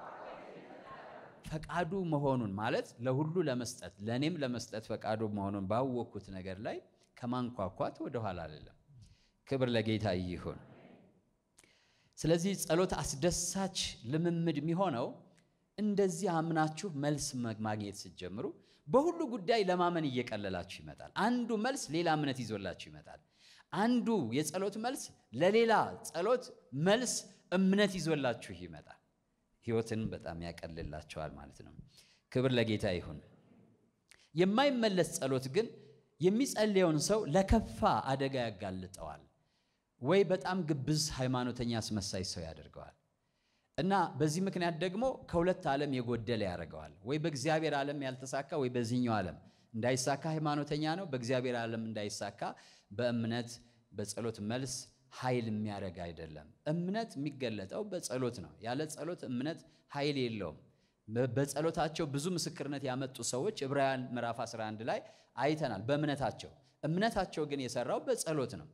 ፈቃዱ መሆኑን ማለት ለሁሉ ለመስጠት ለእኔም ለመስጠት ፈቃዱ መሆኑን ባወቅኩት ነገር ላይ ከማንኳኳት ወደኋላ አይደለም። ክብር ለጌታ ይሁን። ስለዚህ ጸሎት አስደሳች ልምምድ የሚሆነው እንደዚህ አምናችሁ መልስ ማግኘት ስትጀምሩ በሁሉ ጉዳይ ለማመን እየቀለላችሁ ይመጣል። አንዱ መልስ ሌላ እምነት ይዞላችሁ ይመጣል። አንዱ የጸሎት መልስ ለሌላ ጸሎት መልስ እምነት ይዞላችሁ ይመጣል። ሕይወትን በጣም ያቀልላቸዋል ማለት ነው። ክብር ለጌታ ይሁን። የማይመለስ ጸሎት ግን የሚጸልየውን ሰው ለከፋ አደጋ ያጋልጠዋል፣ ወይ በጣም ግብዝ ሃይማኖተኛ አስመሳይ ሰው ያደርገዋል እና በዚህ ምክንያት ደግሞ ከሁለት ዓለም የጎደለ ያደርገዋል። ወይ በእግዚአብሔር ዓለም ያልተሳካ ወይ በዚህኛው ዓለም እንዳይሳካ ሃይማኖተኛ ነው። በእግዚአብሔር ዓለም እንዳይሳካ በእምነት በጸሎት መልስ ኃይል የሚያደርግ አይደለም። እምነት የሚገለጠው በጸሎት ነው። ያለ ጸሎት እምነት ኃይል የለውም። በጸሎታቸው ብዙ ምስክርነት ያመጡ ሰዎች ዕብራውያን ምዕራፍ 11 ላይ አይተናል። በእምነታቸው እምነታቸው ግን የሰራው በጸሎት ነው።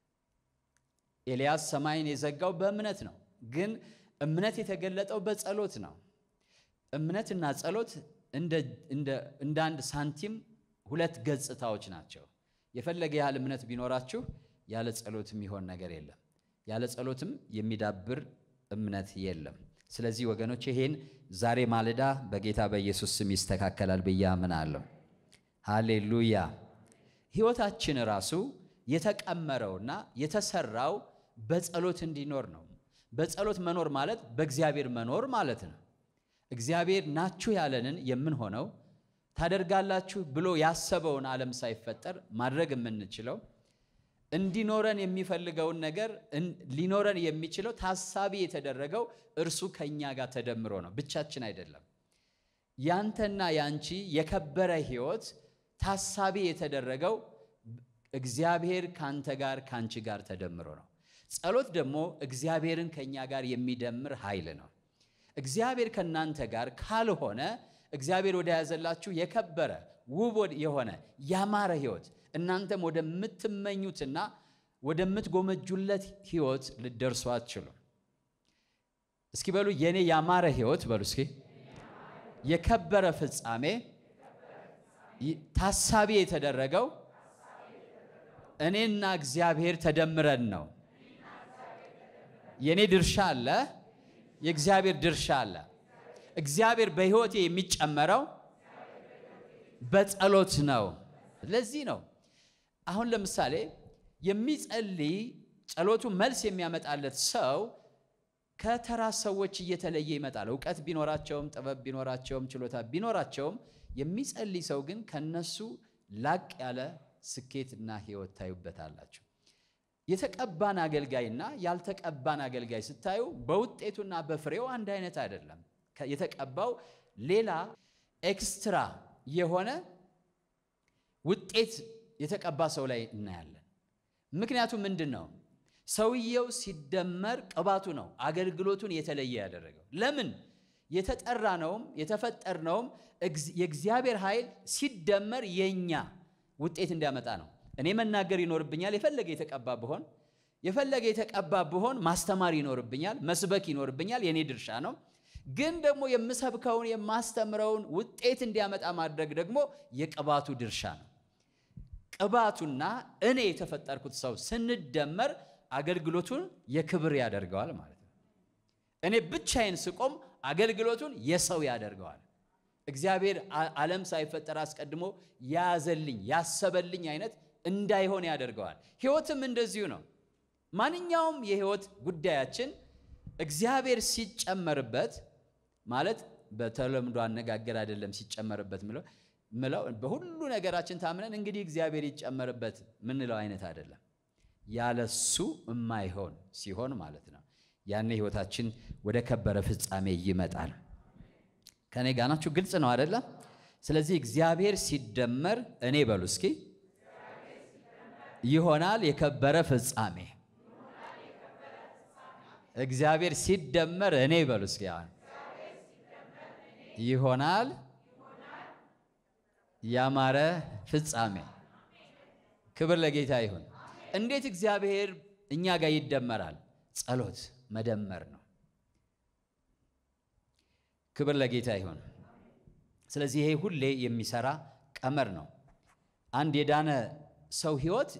ኤልያስ ሰማይን የዘጋው በእምነት ነው። ግን እምነት የተገለጠው በጸሎት ነው። እምነትና ጸሎት እንደ አንድ ሳንቲም ሁለት ገጽታዎች ናቸው። የፈለገ ያህል እምነት ቢኖራችሁ ያለ ጸሎት የሚሆን ነገር የለም። ያለ ጸሎትም የሚዳብር እምነት የለም። ስለዚህ ወገኖች ይሄን ዛሬ ማለዳ በጌታ በኢየሱስ ስም ይስተካከላል ብዬ አምናለሁ። ሃሌሉያ። ሕይወታችን ራሱ የተቀመረውና የተሰራው በጸሎት እንዲኖር ነው። በጸሎት መኖር ማለት በእግዚአብሔር መኖር ማለት ነው። እግዚአብሔር ናችሁ ያለንን የምንሆነው ታደርጋላችሁ ብሎ ያሰበውን ዓለም ሳይፈጠር ማድረግ የምንችለው እንዲኖረን የሚፈልገውን ነገር ሊኖረን የሚችለው ታሳቢ የተደረገው እርሱ ከእኛ ጋር ተደምሮ ነው። ብቻችን አይደለም። ያንተና ያንቺ የከበረ ሕይወት ታሳቢ የተደረገው እግዚአብሔር ካንተ ጋር ካንቺ ጋር ተደምሮ ነው። ጸሎት ደግሞ እግዚአብሔርን ከእኛ ጋር የሚደምር ኃይል ነው። እግዚአብሔር ከእናንተ ጋር ካልሆነ እግዚአብሔር ወደ ያዘላችሁ የከበረ ውብ የሆነ ያማረ ሕይወት እናንተም ወደምትመኙትና ወደምትጎመጁለት ሕይወት ልደርሱ አትችሉም። እስኪ በሉ የኔ ያማረ ሕይወት በሉ እስኪ የከበረ ፍጻሜ ታሳቢ የተደረገው እኔና እግዚአብሔር ተደምረን ነው። የኔ ድርሻ አለ፣ የእግዚአብሔር ድርሻ አለ። እግዚአብሔር በሕይወቴ የሚጨመረው በጸሎት ነው። ለዚህ ነው አሁን ለምሳሌ የሚጸልይ ጸሎቱ መልስ የሚያመጣለት ሰው ከተራ ሰዎች እየተለየ ይመጣል። እውቀት ቢኖራቸውም ጥበብ ቢኖራቸውም ችሎታ ቢኖራቸውም የሚጸልይ ሰው ግን ከነሱ ላቅ ያለ ስኬትና ሕይወት ታዩበታላችሁ። የተቀባን አገልጋይና ያልተቀባን አገልጋይ ስታዩ በውጤቱና በፍሬው አንድ አይነት አይደለም። የተቀባው ሌላ ኤክስትራ የሆነ ውጤት የተቀባ ሰው ላይ እናያለን። ምክንያቱም ምንድን ነው? ሰውየው ሲደመር ቅባቱ ነው አገልግሎቱን የተለየ ያደረገው። ለምን? የተጠራነውም የተፈጠርነውም የእግዚአብሔር ኃይል ሲደመር የኛ ውጤት እንዲያመጣ ነው። እኔ መናገር ይኖርብኛል። የፈለገ የተቀባ ብሆን የፈለገ የተቀባ ብሆን ማስተማር ይኖርብኛል፣ መስበክ ይኖርብኛል። የኔ ድርሻ ነው። ግን ደግሞ የምሰብከውን የማስተምረውን ውጤት እንዲያመጣ ማድረግ ደግሞ የቅባቱ ድርሻ ነው። ቅባቱና እኔ የተፈጠርኩት ሰው ስንደመር አገልግሎቱን የክብር ያደርገዋል ማለት ነው። እኔ ብቻዬን ስቆም አገልግሎቱን የሰው ያደርገዋል። እግዚአብሔር ዓለም ሳይፈጠር አስቀድሞ ያዘልኝ ያሰበልኝ አይነት እንዳይሆን ያደርገዋል። ሕይወትም እንደዚሁ ነው። ማንኛውም የሕይወት ጉዳያችን እግዚአብሔር ሲጨመርበት ማለት በተለምዶ አነጋገር አይደለም። ሲጨመርበት ምለው ምለው በሁሉ ነገራችን ታምነን እንግዲህ እግዚአብሔር ይጨመርበት ምንለው አይነት አይደለም። ያለሱ የማይሆን ሲሆን ማለት ነው። ያኔ ሕይወታችን ወደ ከበረ ፍጻሜ ይመጣል። ከኔ ጋር ናችሁ? ግልጽ ነው አይደለም? ስለዚህ እግዚአብሔር ሲደመር እኔ በሉ እስኪ ይሆናል የከበረ ፍጻሜ። እግዚአብሔር ሲደመር እኔ በሉ እስኪ ይሆናል ያማረ ፍጻሜ። ክብር ለጌታ ይሁን። እንዴት እግዚአብሔር እኛ ጋር ይደመራል? ጸሎት መደመር ነው። ክብር ለጌታ ይሁን። ስለዚህ ይሄ ሁሌ የሚሰራ ቀመር ነው። አንድ የዳነ ሰው ሕይወት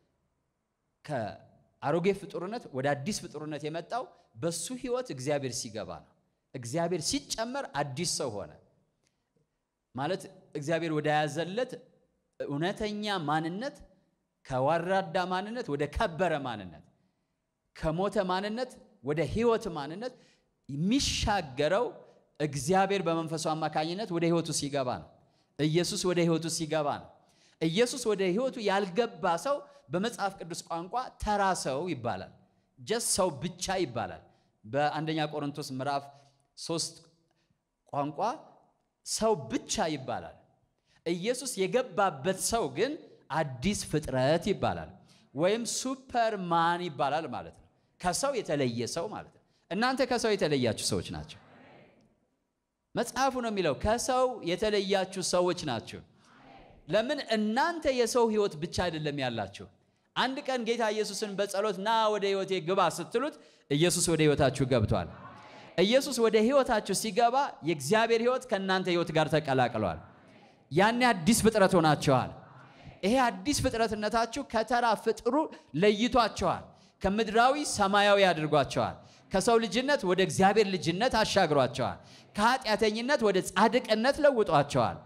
ከአሮጌ ፍጡርነት ወደ አዲስ ፍጡርነት የመጣው በሱ ሕይወት እግዚአብሔር ሲገባ ነው። እግዚአብሔር ሲጨመር አዲስ ሰው ሆነ ማለት እግዚአብሔር ወደ ያዘለት እውነተኛ ማንነት ከወራዳ ማንነት ወደ ከበረ ማንነት፣ ከሞተ ማንነት ወደ ሕይወት ማንነት የሚሻገረው እግዚአብሔር በመንፈሱ አማካኝነት ወደ ሕይወቱ ሲገባ ነው። ኢየሱስ ወደ ሕይወቱ ሲገባ ነው። ኢየሱስ ወደ ሕይወቱ ያልገባ ሰው በመጽሐፍ ቅዱስ ቋንቋ ተራ ሰው ይባላል። ጀስ ሰው ብቻ ይባላል። በአንደኛ ቆሮንቶስ ምዕራፍ ሶስት ቋንቋ ሰው ብቻ ይባላል። ኢየሱስ የገባበት ሰው ግን አዲስ ፍጥረት ይባላል፣ ወይም ሱፐርማን ይባላል ማለት ነው። ከሰው የተለየ ሰው ማለት ነው። እናንተ ከሰው የተለያችሁ ሰዎች ናቸው። መጽሐፉ ነው የሚለው ከሰው የተለያችሁ ሰዎች ናችሁ። ለምን? እናንተ የሰው ሕይወት ብቻ አይደለም ያላችሁ። አንድ ቀን ጌታ ኢየሱስን በጸሎት ና ወደ ሕይወቴ ግባ ስትሉት ኢየሱስ ወደ ሕይወታችሁ ገብቷል። ኢየሱስ ወደ ሕይወታችሁ ሲገባ የእግዚአብሔር ሕይወት ከእናንተ ሕይወት ጋር ተቀላቅሏል። ያኔ አዲስ ፍጥረት ሆናችኋል። ይሄ አዲስ ፍጥረትነታችሁ ከተራ ፍጥሩ ለይቷቸዋል። ከምድራዊ ሰማያዊ አድርጓቸዋል። ከሰው ልጅነት ወደ እግዚአብሔር ልጅነት አሻግሯቸዋል። ከኃጢአተኝነት ወደ ጻድቅነት ለውጧቸዋል።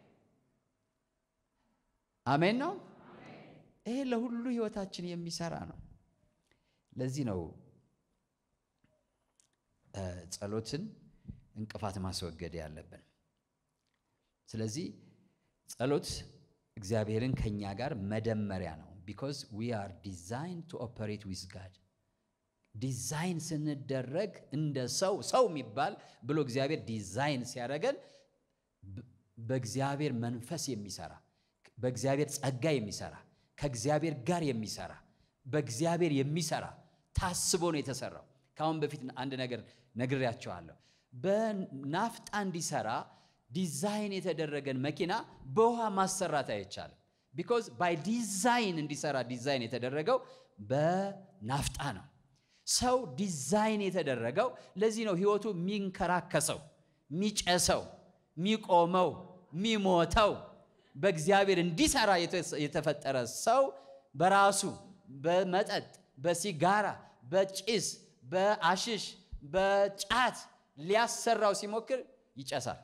አሜን ነው። ይሄ ለሁሉ ህይወታችን የሚሰራ ነው። ለዚህ ነው ጸሎትን እንቅፋት ማስወገድ ያለብን። ስለዚህ ጸሎት እግዚአብሔርን ከኛ ጋር መደመሪያ ነው። ቢኮዝ ዊ አር ዲዛይን ቱ ኦፐሬት ዊዝ ጋድ ዲዛይን ስንደረግ እንደ ሰው ሰው የሚባል ብሎ እግዚአብሔር ዲዛይን ሲያደርገን በእግዚአብሔር መንፈስ የሚሰራ በእግዚአብሔር ጸጋ የሚሰራ ከእግዚአብሔር ጋር የሚሰራ በእግዚአብሔር የሚሰራ ታስቦ ነው የተሰራው። ከአሁን በፊት አንድ ነገር ነግሬያቸዋለሁ። በናፍጣ እንዲሰራ ዲዛይን የተደረገን መኪና በውሃ ማሰራት አይቻልም። ቢኮዝ ባይ ዲዛይን እንዲሰራ ዲዛይን የተደረገው በናፍጣ ነው። ሰው ዲዛይን የተደረገው ለዚህ ነው። ህይወቱ የሚንከራከሰው፣ የሚጨሰው፣ የሚቆመው፣ የሚሞተው በእግዚአብሔር እንዲሰራ የተፈጠረ ሰው በራሱ በመጠጥ፣ በሲጋራ፣ በጭስ፣ በአሽሽ፣ በጫት ሊያሰራው ሲሞክር ይጨሳል፣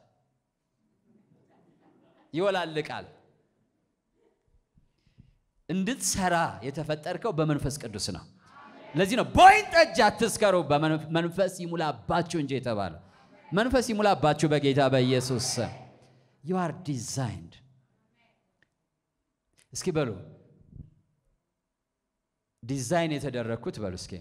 ይወላልቃል። እንድትሰራ የተፈጠርከው በመንፈስ ቅዱስ ነው። ለዚህ ነው በወይን ጠጅ አትስከሩ፣ በመንፈስ ይሙላባችሁ እንጂ የተባለ መንፈስ ይሙላባችሁ በጌታ በኢየሱስ ስም። ዩ አር ዲዛይንድ። እስኪ በሉ ዲዛይን የተደረግኩት በሉ እስኪ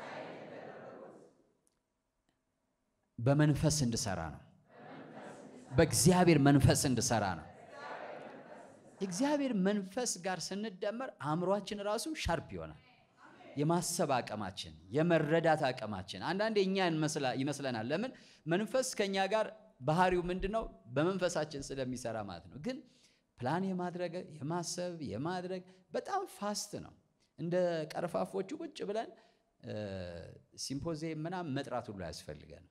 በመንፈስ እንድሰራ ነው። በእግዚአብሔር መንፈስ እንድሰራ ነው። የእግዚአብሔር መንፈስ ጋር ስንደመር አእምሯችን ራሱ ሻርፕ ይሆናል። የማሰብ አቅማችን፣ የመረዳት አቅማችን አንዳንዴ እኛ ይመስለናል። ለምን መንፈስ ከኛ ጋር ባህሪው ምንድን ነው? በመንፈሳችን ስለሚሰራ ማለት ነው። ግን ፕላን የማድረግ የማሰብ የማድረግ በጣም ፋስት ነው። እንደ ቀርፋፎቹ ቁጭ ብለን ሲምፖዚየም ምናምን መጥራት ሁሉ አያስፈልገንም።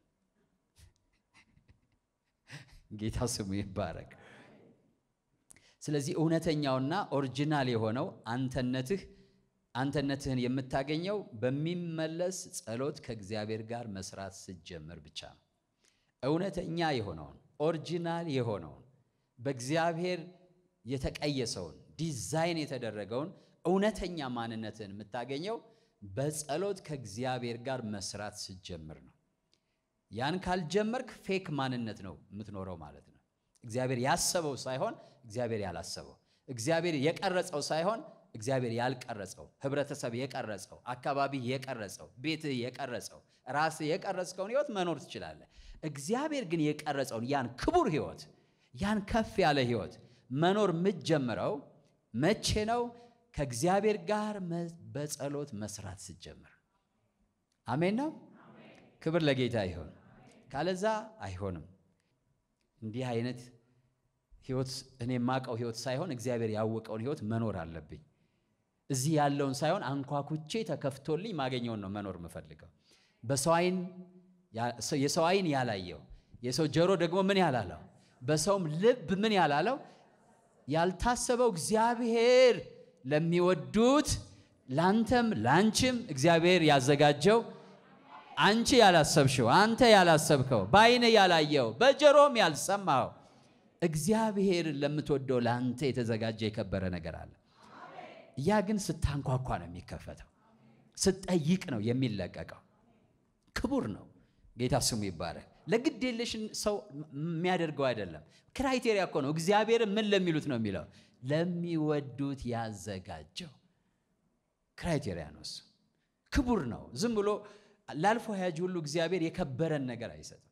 ጌታ ስሙ ይባረክ። ስለዚህ እውነተኛውና ኦሪጂናል የሆነው አንተነትህ አንተነትህን የምታገኘው በሚመለስ ጸሎት ከእግዚአብሔር ጋር መስራት ስትጀምር ብቻ ነው። እውነተኛ የሆነውን ኦሪጂናል የሆነውን በእግዚአብሔር የተቀየሰውን ዲዛይን የተደረገውን እውነተኛ ማንነትህን የምታገኘው በጸሎት ከእግዚአብሔር ጋር መስራት ስትጀምር ነው። ያን ካልጀመርክ ፌክ ማንነት ነው የምትኖረው ማለት ነው። እግዚአብሔር ያሰበው ሳይሆን እግዚአብሔር ያላሰበው፣ እግዚአብሔር የቀረጸው ሳይሆን እግዚአብሔር ያልቀረጸው፣ ህብረተሰብ የቀረጸው፣ አካባቢ የቀረጸው፣ ቤትህ የቀረጸው፣ ራስህ የቀረጽከውን ህይወት መኖር ትችላለህ። እግዚአብሔር ግን የቀረጸውን ያን ክቡር ህይወት ያን ከፍ ያለ ህይወት መኖር የምትጀምረው መቼ ነው? ከእግዚአብሔር ጋር በጸሎት መስራት ስትጀምር። አሜን ነው። ክብር ለጌታ ይሁን። ካለዛ አይሆንም። እንዲህ አይነት ህይወት እኔ የማውቀው ህይወት ሳይሆን እግዚአብሔር ያወቀውን ህይወት መኖር አለብኝ። እዚህ ያለውን ሳይሆን አንኳኩቼ ተከፍቶልኝ ማገኘውን ነው መኖር የምፈልገው። በሰው አይን የሰው አይን ያላየው የሰው ጆሮ ደግሞ ምን ያላለው በሰውም ልብ ምን ያላለው ያልታሰበው እግዚአብሔር ለሚወዱት ላንተም ላንቺም እግዚአብሔር ያዘጋጀው አንቺ ያላሰብሽው አንተ ያላሰብከው በአይን ያላየው በጆሮም ያልሰማው እግዚአብሔር ለምትወደው ለአንተ የተዘጋጀ የከበረ ነገር አለ። ያ ግን ስታንኳኳ ነው የሚከፈተው። ስትጠይቅ ነው የሚለቀቀው። ክቡር ነው። ጌታ ስሙ ይባረክ። ለግድ የለሽን ሰው የሚያደርገው አይደለም። ክራይቴሪያ እኮ ነው። እግዚአብሔር ምን ለሚሉት ነው የሚለው ለሚወዱት ያዘጋጀው ክራይቴሪያ ነው። እሱ ክቡር ነው። ዝም ብሎ ላልፎ ያጅ ሁሉ እግዚአብሔር የከበረን ነገር አይሰጥም።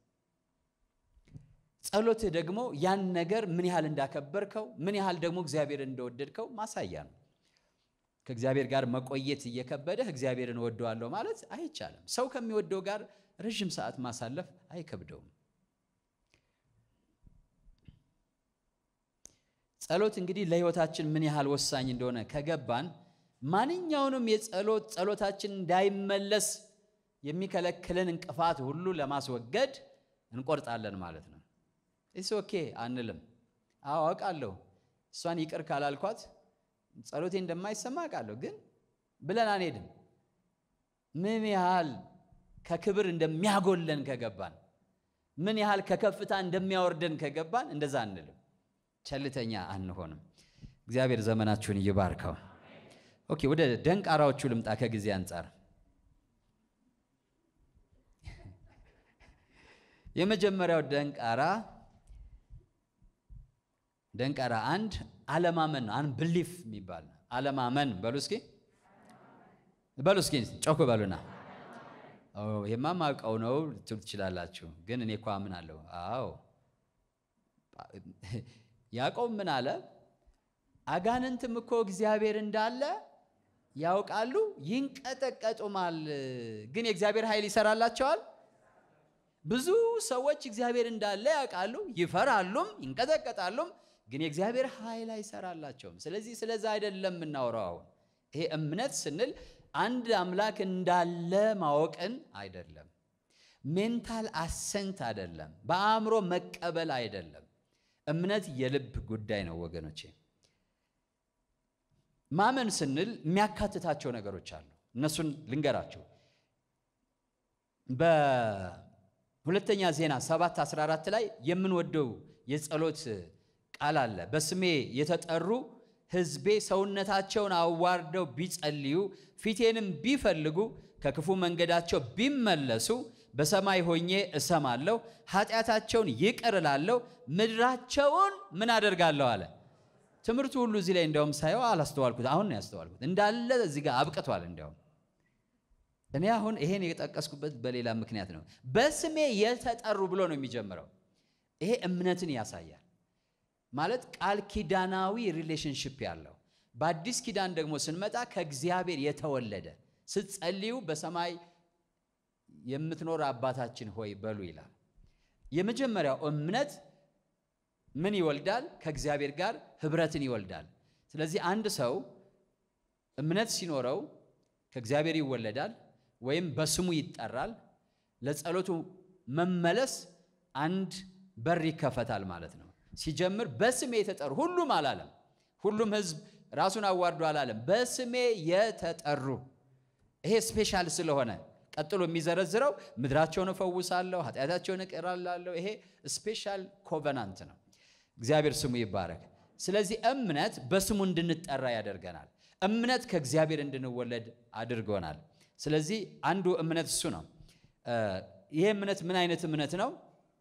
ጸሎትህ ደግሞ ያን ነገር ምን ያህል እንዳከበርከው ምን ያህል ደግሞ እግዚአብሔር እንደወደድከው ማሳያ ነው። ከእግዚአብሔር ጋር መቆየት እየከበደህ እግዚአብሔርን እወደዋለሁ ማለት አይቻልም። ሰው ከሚወደው ጋር ረዥም ሰዓት ማሳለፍ አይከብደውም። ጸሎት እንግዲህ ለሕይወታችን ምን ያህል ወሳኝ እንደሆነ ከገባን ማንኛውንም የጸሎት ጸሎታችን እንዳይመለስ የሚከለክልን እንቅፋት ሁሉ ለማስወገድ እንቆርጣለን ማለት ነው። ኢስ ኦኬ አንልም። አዎ አውቃለሁ፣ እሷን ይቅር ካላልኳት ጸሎቴ እንደማይሰማ አውቃለሁ፣ ግን ብለን አንሄድም። ምን ያህል ከክብር እንደሚያጎለን ከገባን፣ ምን ያህል ከከፍታ እንደሚያወርደን ከገባን እንደዛ አንልም። ቸልተኛ አንሆንም። እግዚአብሔር ዘመናችሁን ይባርከው። ኦኬ ወደ ደንቃራዎቹ ልምጣ ከጊዜ አንጻር የመጀመሪያው ደንቃራ ደንቃራ አንድ አለማመን ነው። አንብሊፍ የሚባል አለማመን በሉ እስኪ በሉ እስኪ ጮክ በሉና ይሄማ ማውቀው ነው ልትሉ ትችላላችሁ። ግን እኔ እኮ አምናለሁ። አዎ ያዕቆብ ምን አለ? አጋንንትም እኮ እግዚአብሔር እንዳለ ያውቃሉ፣ ይንቀጠቀጡማል፣ ግን የእግዚአብሔር ኃይል ይሰራላቸዋል። ብዙ ሰዎች እግዚአብሔር እንዳለ ያውቃሉ፣ ይፈራሉም፣ ይንቀጠቀጣሉም፣ ግን የእግዚአብሔር ኃይል አይሰራላቸውም። ስለዚህ ስለዛ አይደለም የምናወራው። አሁን ይሄ እምነት ስንል አንድ አምላክ እንዳለ ማወቅን አይደለም። ሜንታል አሰንት አይደለም። በአእምሮ መቀበል አይደለም። እምነት የልብ ጉዳይ ነው ወገኖቼ። ማመን ስንል የሚያካትታቸው ነገሮች አሉ። እነሱን ልንገራቸው። በሁለተኛ ዜና 7 14 ላይ የምንወደው የጸሎት ቃል አለ። በስሜ የተጠሩ ሕዝቤ ሰውነታቸውን አዋርደው ቢጸልዩ ፊቴንም ቢፈልጉ ከክፉ መንገዳቸው ቢመለሱ በሰማይ ሆኜ እሰማለሁ፣ ኃጢአታቸውን ይቅር እላለሁ፣ ምድራቸውን ምን አደርጋለሁ አለ። ትምህርቱ ሁሉ እዚህ ላይ እንዲያውም ሳየው አላስተዋልኩት። አሁን ነው ያስተዋልኩት። እንዳለ እዚህ ጋር አብቅቷል። እንዲያውም እኔ አሁን ይሄን የጠቀስኩበት በሌላ ምክንያት ነው። በስሜ የተጠሩ ብሎ ነው የሚጀምረው። ይሄ እምነትን ያሳያል። ማለት ቃል ኪዳናዊ ሪሌሽንሽፕ ያለው በአዲስ ኪዳን ደግሞ ስንመጣ ከእግዚአብሔር የተወለደ ስትጸልዩ በሰማይ የምትኖር አባታችን ሆይ በሉ ይላል። የመጀመሪያው እምነት ምን ይወልዳል? ከእግዚአብሔር ጋር ህብረትን ይወልዳል። ስለዚህ አንድ ሰው እምነት ሲኖረው ከእግዚአብሔር ይወለዳል ወይም በስሙ ይጠራል። ለጸሎቱ መመለስ አንድ በር ይከፈታል ማለት ነው። ሲጀምር በስሜ የተጠሩ ሁሉም አላለም። ሁሉም ህዝብ ራሱን አዋርዶ አላለም። በስሜ የተጠሩ ይሄ ስፔሻል ስለሆነ ቀጥሎ የሚዘረዝረው ምድራቸውን እፈውሳለሁ፣ ኃጢአታቸውን እቅር እላለሁ። ይሄ ስፔሻል ኮቨናንት ነው። እግዚአብሔር ስሙ ይባረክ። ስለዚህ እምነት በስሙ እንድንጠራ ያደርገናል። እምነት ከእግዚአብሔር እንድንወለድ አድርጎናል። ስለዚህ አንዱ እምነት እሱ ነው። ይሄ እምነት ምን አይነት እምነት ነው?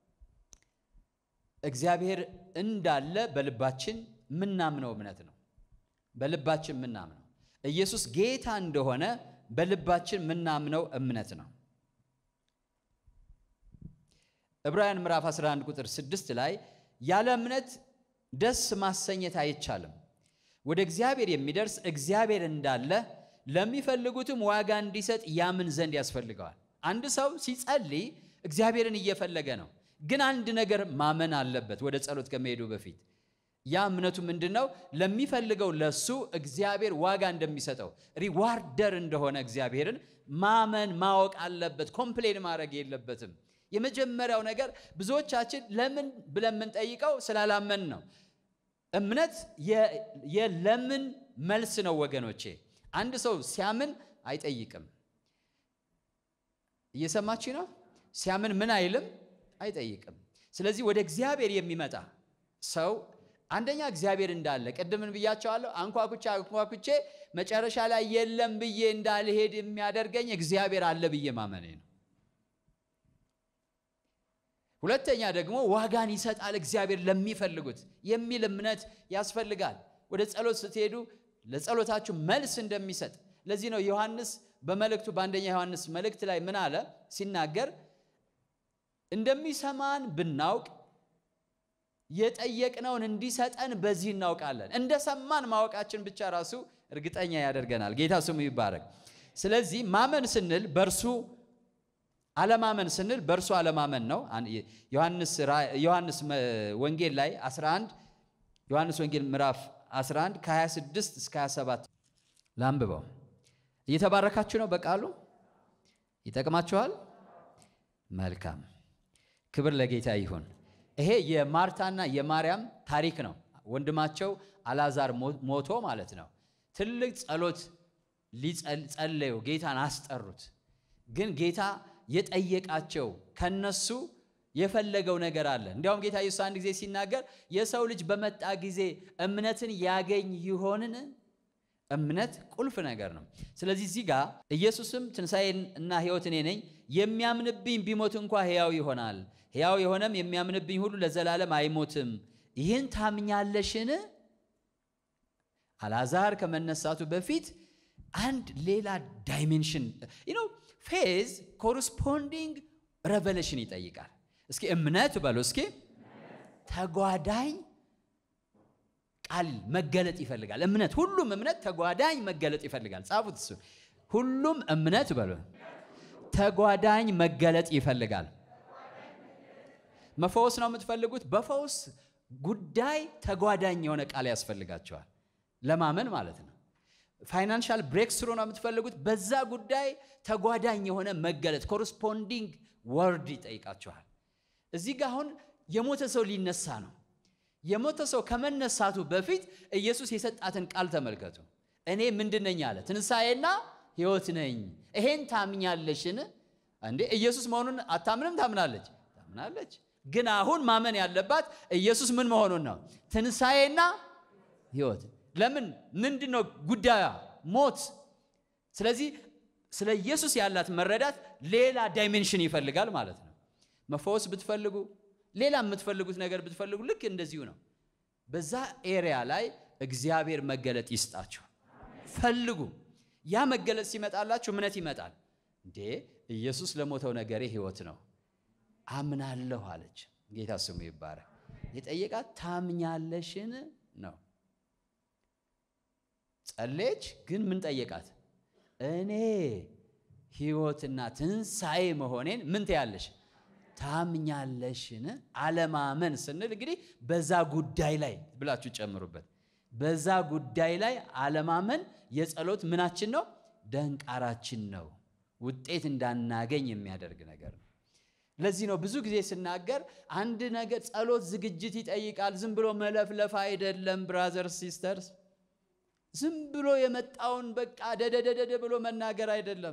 እግዚአብሔር እንዳለ በልባችን ምናምነው እምነት ነው። በልባችን ምናምነው ኢየሱስ ጌታ እንደሆነ በልባችን ምናምነው እምነት ነው። ዕብራውያን ምዕራፍ 11 ቁጥር 6 ላይ ያለ እምነት ደስ ማሰኘት አይቻልም፣ ወደ እግዚአብሔር የሚደርስ እግዚአብሔር እንዳለ ለሚፈልጉትም ዋጋ እንዲሰጥ ያምን ዘንድ ያስፈልገዋል። አንድ ሰው ሲጸልይ እግዚአብሔርን እየፈለገ ነው፣ ግን አንድ ነገር ማመን አለበት። ወደ ጸሎት ከመሄዱ በፊት ያ እምነቱ ምንድን ነው? ለሚፈልገው ለሱ እግዚአብሔር ዋጋ እንደሚሰጠው ሪዋርደር እንደሆነ እግዚአብሔርን ማመን ማወቅ አለበት። ኮምፕሌን ማድረግ የለበትም። የመጀመሪያው ነገር ብዙዎቻችን ለምን ብለን የምንጠይቀው ስላላመን ነው። እምነት የለምን መልስ ነው ወገኖቼ። አንድ ሰው ሲያምን አይጠይቅም። እየሰማችሁ ነው? ሲያምን ምን አይልም? አይጠይቅም። ስለዚህ ወደ እግዚአብሔር የሚመጣ ሰው አንደኛ እግዚአብሔር እንዳለ ቅድምን ብያቸዋለሁ። አንኳኩቼ አንኳኩቼ መጨረሻ ላይ የለም ብዬ እንዳልሄድ የሚያደርገኝ እግዚአብሔር አለ ብዬ ማመኔ ነው። ሁለተኛ ደግሞ ዋጋን ይሰጣል እግዚአብሔር ለሚፈልጉት የሚል እምነት ያስፈልጋል። ወደ ጸሎት ስትሄዱ ለጸሎታችሁ መልስ እንደሚሰጥ ለዚህ ነው ዮሐንስ በመልእክቱ በአንደኛ ዮሐንስ መልእክት ላይ ምን አለ ሲናገር እንደሚሰማን ብናውቅ የጠየቅነውን እንዲሰጠን በዚህ እናውቃለን። እንደሰማን ማወቃችን ብቻ ራሱ እርግጠኛ ያደርገናል። ጌታ ስሙ ይባረክ። ስለዚህ ማመን ስንል በእርሱ አለማመን ስንል በእርሱ አለማመን ነው። ዮሐንስ ወንጌል ላይ 11 ዮሐንስ ወንጌል ምዕራፍ 11 ከ26 እስከ 27 ላንብበው። እየተባረካችሁ ነው? በቃሉ ይጠቅማችኋል? መልካም ክብር ለጌታ ይሁን። ይሄ የማርታና የማርያም ታሪክ ነው። ወንድማቸው አላዛር ሞቶ ማለት ነው። ትልቅ ጸሎት ሊጸለዩ ጌታን አስጠሩት። ግን ጌታ የጠየቃቸው ከነሱ የፈለገው ነገር አለ። እንዲያውም ጌታ ኢየሱስ አንድ ጊዜ ሲናገር የሰው ልጅ በመጣ ጊዜ እምነትን ያገኝ ይሆንን? እምነት ቁልፍ ነገር ነው። ስለዚህ እዚህ ጋር ኢየሱስም ትንሣኤን እና ሕይወት እኔ ነኝ፣ የሚያምንብኝ ቢሞት እንኳ ሕያው ይሆናል፣ ሕያው የሆነም የሚያምንብኝ ሁሉ ለዘላለም አይሞትም። ይህን ታምኛለሽን? አልዓዛር ከመነሳቱ በፊት አንድ ሌላ ዳይሜንሽን ነው። ፌዝ ኮረስፖንዲንግ ሬቨሌሽን ይጠይቃል። እስኪ እምነት በሉ እስኪ ተጓዳኝ ቃል መገለጥ ይፈልጋል። እምነት ሁሉም እምነት ተጓዳኝ መገለጥ ይፈልጋል። ጻፉት እሱ ሁሉም እምነት በሉ ተጓዳኝ መገለጥ ይፈልጋል። መፈወስ ነው የምትፈልጉት? በፈውስ ጉዳይ ተጓዳኝ የሆነ ቃል ያስፈልጋቸዋል ለማመን ማለት ነው። ፋይናንሻል ብሬክ ስሩ ነው የምትፈልጉት? በዛ ጉዳይ ተጓዳኝ የሆነ መገለጥ ኮረስፖንዲንግ ወርድ ይጠይቃችኋል። እዚህ ጋ አሁን የሞተ ሰው ሊነሳ ነው። የሞተ ሰው ከመነሳቱ በፊት ኢየሱስ የሰጣትን ቃል ተመልከቱ። እኔ ምንድን ነኝ አለ? ትንሣኤና ሕይወት ነኝ። ይሄን ታምኛለሽን? እንዴ ኢየሱስ መሆኑን አታምንም? ታምናለች፣ ታምናለች። ግን አሁን ማመን ያለባት ኢየሱስ ምን መሆኑን ነው። ትንሣኤና ሕይወት ለምን ምንድን ነው ጉዳዩ? ሞት። ስለዚህ ስለ ኢየሱስ ያላት መረዳት ሌላ ዳይሜንሽን ይፈልጋል ማለት ነው። መፈወስ ብትፈልጉ ሌላ የምትፈልጉት ነገር ብትፈልጉ ልክ እንደዚሁ ነው። በዛ ኤሪያ ላይ እግዚአብሔር መገለጥ ይስጣችሁ። ፈልጉ። ያ መገለጥ ሲመጣላችሁ እምነት ይመጣል። እንዴ ኢየሱስ ለሞተው ነገሬ ሕይወት ነው አምናለሁ አለች። ጌታ ስሙ ይባረክ። የጠየቃት ታምኛለሽን ነው። ጸለየች፣ ግን ምን ጠየቃት? እኔ ሕይወትና ትንሣኤ መሆኔን ምን ትያለሽ ታምኛለሽን? አለማመን ስንል እንግዲህ በዛ ጉዳይ ላይ ብላችሁ ጨምሩበት። በዛ ጉዳይ ላይ አለማመን የጸሎት ምናችን ነው? ደንቃራችን ነው። ውጤት እንዳናገኝ የሚያደርግ ነገር ነው። ለዚህ ነው ብዙ ጊዜ ስናገር አንድ ነገር ጸሎት ዝግጅት ይጠይቃል። ዝም ብሎ መለፍለፍ አይደለም። ብራዘርስ ሲስተርስ፣ ዝም ብሎ የመጣውን በቃ ደደደደደ ብሎ መናገር አይደለም።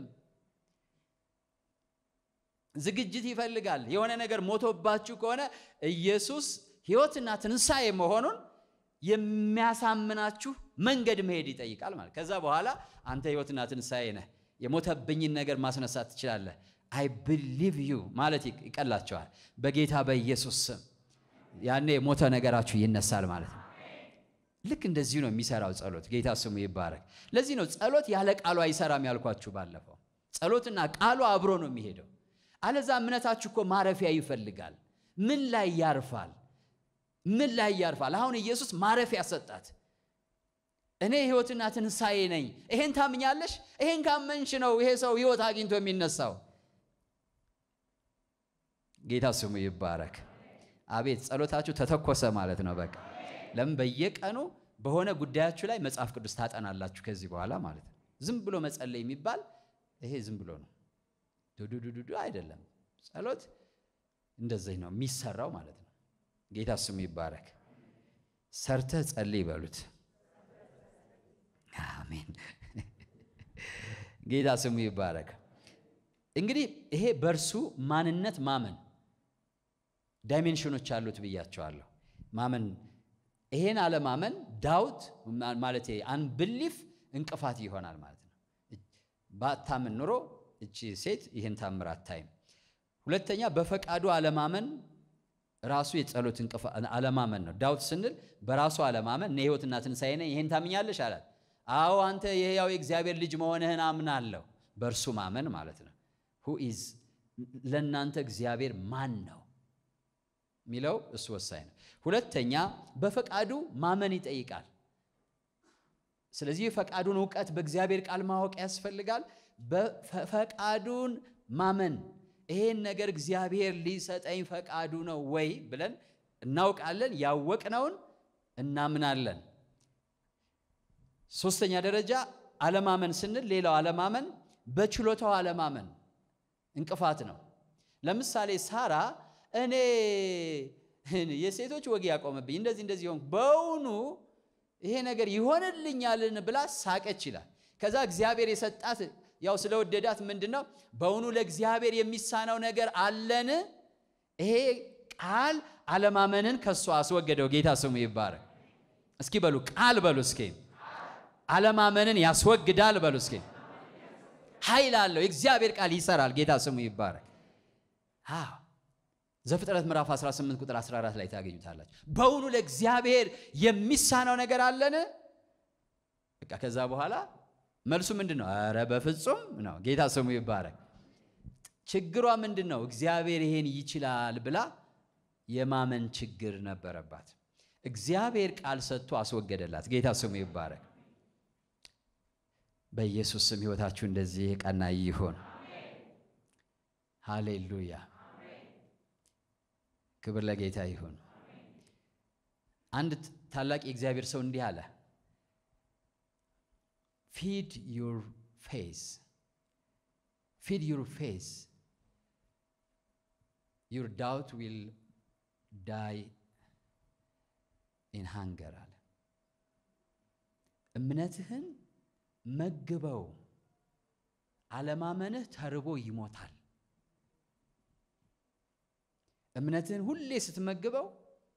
ዝግጅት ይፈልጋል። የሆነ ነገር ሞቶባችሁ ከሆነ ኢየሱስ ሕይወትና ትንሣኤ መሆኑን የሚያሳምናችሁ መንገድ መሄድ ይጠይቃል ማለት። ከዛ በኋላ አንተ ሕይወትና ትንሣኤ ነህ፣ የሞተብኝን ነገር ማስነሳት ትችላለህ፣ አይ ብሊቭ ዩ ማለት ይቀላቸዋል። በጌታ በኢየሱስ ስም ያኔ የሞተ ነገራችሁ ይነሳል ማለት ነው። ልክ እንደዚሁ ነው የሚሰራው ጸሎት። ጌታ ስሙ ይባረክ። ለዚህ ነው ጸሎት ያለ ቃሉ አይሰራም ያልኳችሁ ባለፈው። ጸሎትና ቃሉ አብሮ ነው የሚሄደው። አለዛ እምነታችሁ እኮ ማረፊያ ይፈልጋል። ምን ላይ ያርፋል? ምን ላይ ያርፋል? አሁን ኢየሱስ ማረፊያ ሰጣት። እኔ ሕይወትና ትንሣኤ ነኝ። ይሄን ታምኛለሽ? ይሄን ካመንሽ ነው ይሄ ሰው ሕይወት አግኝቶ የሚነሳው። ጌታ ስሙ ይባረክ። አቤት ጸሎታችሁ ተተኮሰ ማለት ነው። በቃ ለምን በየቀኑ በሆነ ጉዳያችሁ ላይ መጽሐፍ ቅዱስ ታጠናላችሁ ከዚህ በኋላ ማለት ነው። ዝም ብሎ መጸለይ የሚባል ይሄ ዝም ብሎ ነው ዱዱዱዱ አይደለም። ጸሎት እንደዚህ ነው የሚሰራው ማለት ነው። ጌታ ስሙ ይባረክ። ሰርተህ ጸልይ ይበሉት። አሜን። ጌታ ስሙ ይባረክ። እንግዲህ ይሄ በእርሱ ማንነት ማመን ዳይሜንሽኖች አሉት ብያቸዋለሁ። ማመን ይሄን አለማመን ዳውት ማለት አንብሊፍ እንቅፋት ይሆናል ማለት ነው። ባታምን ኑሮ እቺ ሴት ይህን ታምር አታይም። ሁለተኛ በፈቃዱ አለማመን ራሱ የጸሎት እንቅፋት አለማመን ነው። ዳውት ስንል በራሱ አለማመን እኔ ሕይወትና ትንሣኤ ነኝ ይሄን ታምኛለሽ አላት። አዎ አንተ የሕያው የእግዚአብሔር ልጅ መሆንህን አምናለሁ። በእርሱ ማመን ማለት ነው። ሁ ኢዝ ለእናንተ እግዚአብሔር ማን ነው የሚለው እሱ ወሳኝ ነው። ሁለተኛ በፈቃዱ ማመን ይጠይቃል። ስለዚህ የፈቃዱን እውቀት በእግዚአብሔር ቃል ማወቅ ያስፈልጋል። በፈቃዱን ማመን ይሄን ነገር እግዚአብሔር ሊሰጠኝ ፈቃዱ ነው ወይ ብለን እናውቃለን። ያወቅነውን እናምናለን። ሶስተኛ ደረጃ አለማመን ስንል ሌላው አለማመን በችሎታው አለማመን እንቅፋት ነው። ለምሳሌ ሳራ እኔ የሴቶች ወግ ያቆመብኝ እንደዚህ እንደዚህ ሆንኩ፣ በውኑ ይሄ ነገር ይሆንልኛልን ብላ ሳቀች ይላል። ከዛ እግዚአብሔር የሰጣት ያው ስለወደዳት ምንድን ነው በውኑ ለእግዚአብሔር የሚሳነው ነገር አለን? ይሄ ቃል አለማመንን ከሷ አስወገደው። ጌታ ስሙ ይባረክ። እስኪ በሉ ቃል በሉ እስኪ አለማመንን ያስወግዳል በሉ እስኪ ኃይል አለው። የእግዚአብሔር ቃል ይሰራል። ጌታ ስሙ ይባረክ። አዎ ዘፍጥረት ምዕራፍ 18 ቁጥር 14 ላይ ታገኙታላችሁ። በውኑ ለእግዚአብሔር የሚሳነው ነገር አለን? በቃ ከዛ በኋላ መልሱ ምንድን ነው? ኧረ በፍጹም ነው። ጌታ ስሙ ይባረክ። ችግሯ ምንድን ነው? እግዚአብሔር ይሄን ይችላል ብላ የማመን ችግር ነበረባት። እግዚአብሔር ቃል ሰጥቶ አስወገደላት። ጌታ ስሙ ይባረክ። በኢየሱስ ስም ሕይወታችሁ እንደዚህ የቀና ይሁን። ሃሌሉያ ክብር ለጌታ ይሁን። አንድ ታላቅ የእግዚአብሔር ሰው እንዲህ አለ፣ ፊድ ዩር ፌስ ፊድ ዩር ፌስ ዩር ዳውት ዊል ዳይ ኢን ሃንገር አለ። እምነትህን መግበው፣ አለማመንህ ተርቦ ይሞታል። እምነትህን ሁሌ ስትመግበው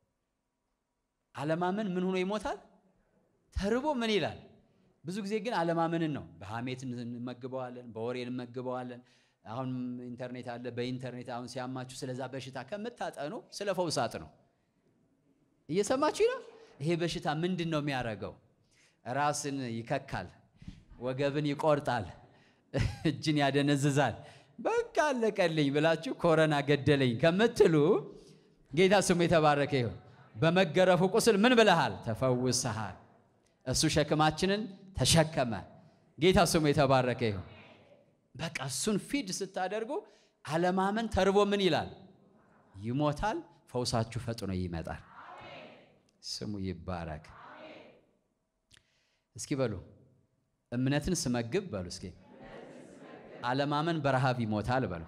አለማመን ምን ሆኖ ይሞታል? ተርቦ ምን ይላል? ብዙ ጊዜ ግን አለማመንን ነው። በሐሜት እንመግበዋለን፣ በወሬ እንመግበዋለን። አሁን ኢንተርኔት አለ። በኢንተርኔት አሁን ሲያማችሁ ስለዛ በሽታ ከምታጠኑ ስለ ፈውስ አጥኑ። እየሰማችሁ ነው። ይሄ በሽታ ምንድን ነው የሚያደርገው? ራስን ይከካል፣ ወገብን ይቆርጣል፣ እጅን ያደነዝዛል። በቃ አለቀልኝ ብላችሁ ኮረና ገደለኝ ከምትሉ ጌታ ስሙ የተባረከ ይሁን። በመገረፉ ቁስል ምን ብለሃል? ተፈውሰሃል። እሱ ሸክማችንን ተሸከመ። ጌታ ስሙ የተባረከ ይሁን። በቃ እሱን ፊድ ስታደርጉ አለማመን ተርቦ ምን ይላል? ይሞታል። ፈውሳችሁ ፈጥኖ ይመጣል። ስሙ ይባረክ። እስኪ በሉ እምነትን ስመግብ በሉ እስኪ አለማመን በረሃብ ይሞታል በሉ።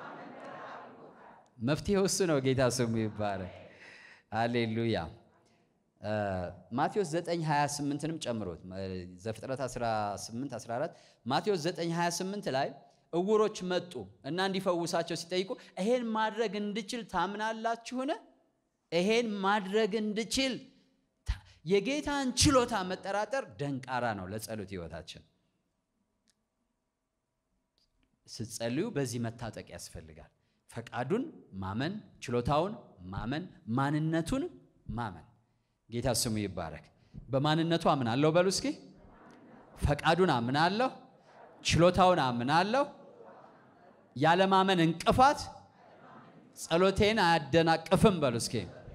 መፍትሄው እሱ ነው። ጌታ ስሙ ይባረክ። አሌሉያ። ማቴዎስ 9 28ንም ጨምሮት ዘፍጥረት 18 14 ማቴዎስ 9 28 ላይ እውሮች መጡ እና እንዲፈውሳቸው ሲጠይቁ ይሄን ማድረግ እንድችል ታምናላችሁን? ይሄን ማድረግ እንድችል የጌታን ችሎታ መጠራጠር ደንቃራ ነው ለጸሎት ሕይወታችን። ስትጸልዩ በዚህ መታጠቅ ያስፈልጋል። ፈቃዱን ማመን፣ ችሎታውን ማመን፣ ማንነቱን ማመን። ጌታ ስሙ ይባረክ። በማንነቱ አምናለሁ በሉ እስኪ። ፈቃዱን አምናለሁ፣ ችሎታውን አምናለሁ። ያለማመን እንቅፋት ጸሎቴን አያደናቅፍም በሉ እስኪ።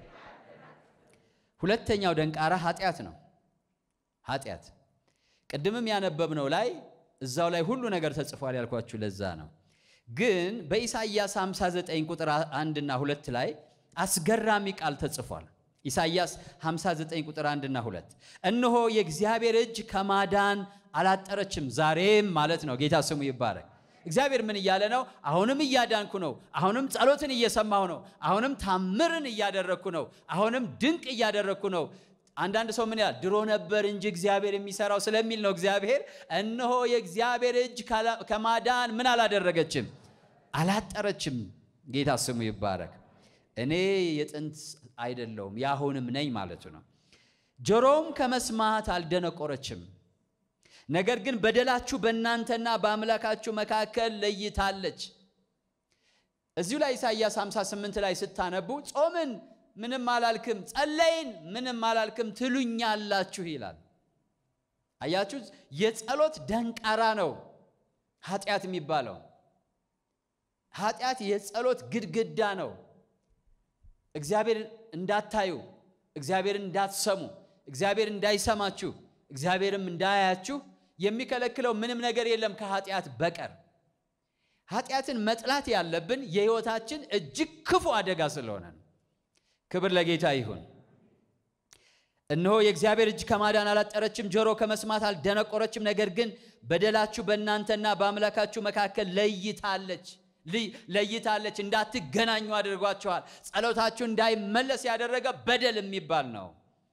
ሁለተኛው ደንቃራ ኃጢአት ነው። ኃጢአት ቅድምም ያነበብነው ላይ እዛው ላይ ሁሉ ነገር ተጽፏል ያልኳችሁ ለዛ ነው። ግን በኢሳይያስ 59 ቁጥር አንድ እና ሁለት ላይ አስገራሚ ቃል ተጽፏል። ኢሳይያስ 59 ቁጥር አንድ እና ሁለት እነሆ የእግዚአብሔር እጅ ከማዳን አላጠረችም፣ ዛሬም ማለት ነው። ጌታ ስሙ ይባረክ። እግዚአብሔር ምን እያለ ነው? አሁንም እያዳንኩ ነው። አሁንም ጸሎትን እየሰማሁ ነው። አሁንም ታምርን እያደረግኩ ነው። አሁንም ድንቅ እያደረግኩ ነው። አንዳንድ ሰው ምን ያህል ድሮ ነበር እንጂ እግዚአብሔር የሚሰራው ስለሚል ነው። እግዚአብሔር እነሆ የእግዚአብሔር እጅ ከማዳን ምን አላደረገችም፣ አላጠረችም። ጌታ ስሙ ይባረክ። እኔ የጥንት አይደለሁም የአሁንም ነኝ ማለቱ ነው። ጆሮውም ከመስማት አልደነቆረችም። ነገር ግን በደላችሁ በእናንተና በአምላካችሁ መካከል ለይታለች። እዚሁ ላይ ኢሳይያስ 58 ላይ ስታነቡ ጾምን ምንም አላልክም፣ ጸለይን ምንም አላልክም ትሉኛላችሁ ይላል። አያችሁ፣ የጸሎት ደንቃራ ነው ኃጢአት የሚባለው። ኃጢአት የጸሎት ግድግዳ ነው። እግዚአብሔር እንዳታዩ፣ እግዚአብሔር እንዳትሰሙ፣ እግዚአብሔር እንዳይሰማችሁ፣ እግዚአብሔርም እንዳያያችሁ የሚከለክለው ምንም ነገር የለም ከኃጢአት በቀር። ኃጢአትን መጥላት ያለብን የሕይወታችን እጅግ ክፉ አደጋ ስለሆነ ነው። ክብር ለጌታ ይሁን። እነሆ የእግዚአብሔር እጅ ከማዳን አላጠረችም፣ ጆሮ ከመስማት አልደነቆረችም። ነገር ግን በደላችሁ በእናንተና በአምላካችሁ መካከል ለይታለች ለይታለች፣ እንዳትገናኙ አድርጓችኋል። ጸሎታችሁ እንዳይመለስ ያደረገ በደል የሚባል ነው።